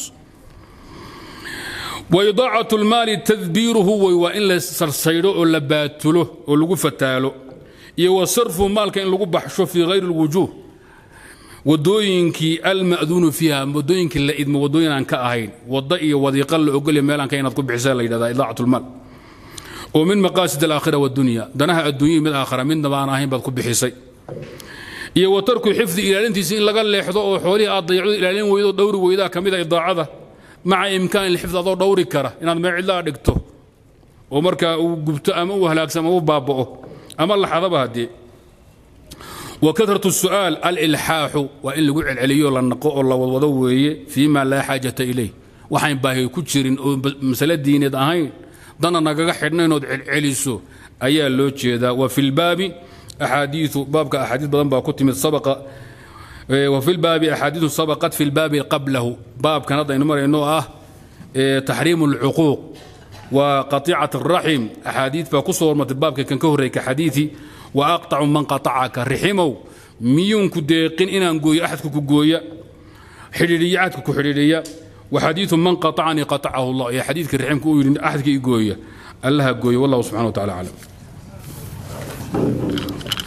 وإضاعة المال تدبيره وإن لا سرسيرو أو لباتله أو لغو فتالو iyo wasarfu maalka in lagu baxsho fii hayri اlwujuuh wadooyinkii alma'duunu fiiha wadooyinkii la idmo wadooyin aan ka ahayn wadda iyo wadiiqa la ogolya meel aan ka inaad ku bixisa la yidhahdaa idaacat lmaal oo min maqaasid alaakhira wadunya danaha adduunya mid aakhira midnaba aan ahayn baad ku bixisay iyo wa tarku xifdi ilaalintiisa in laga leexdo oo xoolihii aad dayacdo ilaalin weydo dhowri weydaa ka mid a idaacada maca imkaan ilxifd adoo dhowri kara inaad meel cidlaa dhigto oo markaa uu gubto ama uu halaagsamo ama u baaba'o ama laxadaba haddee wa karatu su'aal alilxaaxu waa in lagu celceliyo la naqo oo la wadwado weeye fii ma laa xaajata ilayh waxayn baahi ku jirin oo masale diineed ahayn dana nagaga xidhnayn ood celceliso ayaa loo jeedaa wa fi lbaabi axaadiiu baabka axaadiis badan baa ku timid sabaqa وفي الباب أحاديث سبقت في الباب قبله باب كان هذا نمر إنه آه تحريم العقوق وقطيعة الرحم أحاديث فكسر مت الباب كان كهري كحديثي وأقطع من قطعك رحمه ميون كديقين إن أنقوي أحد كوكويا حريرية أحد كحريرية وحديث من قطعني قطعه الله يا حديث الرحم كوي أحد كيقويا الله قوي والله سبحانه وتعالى أعلم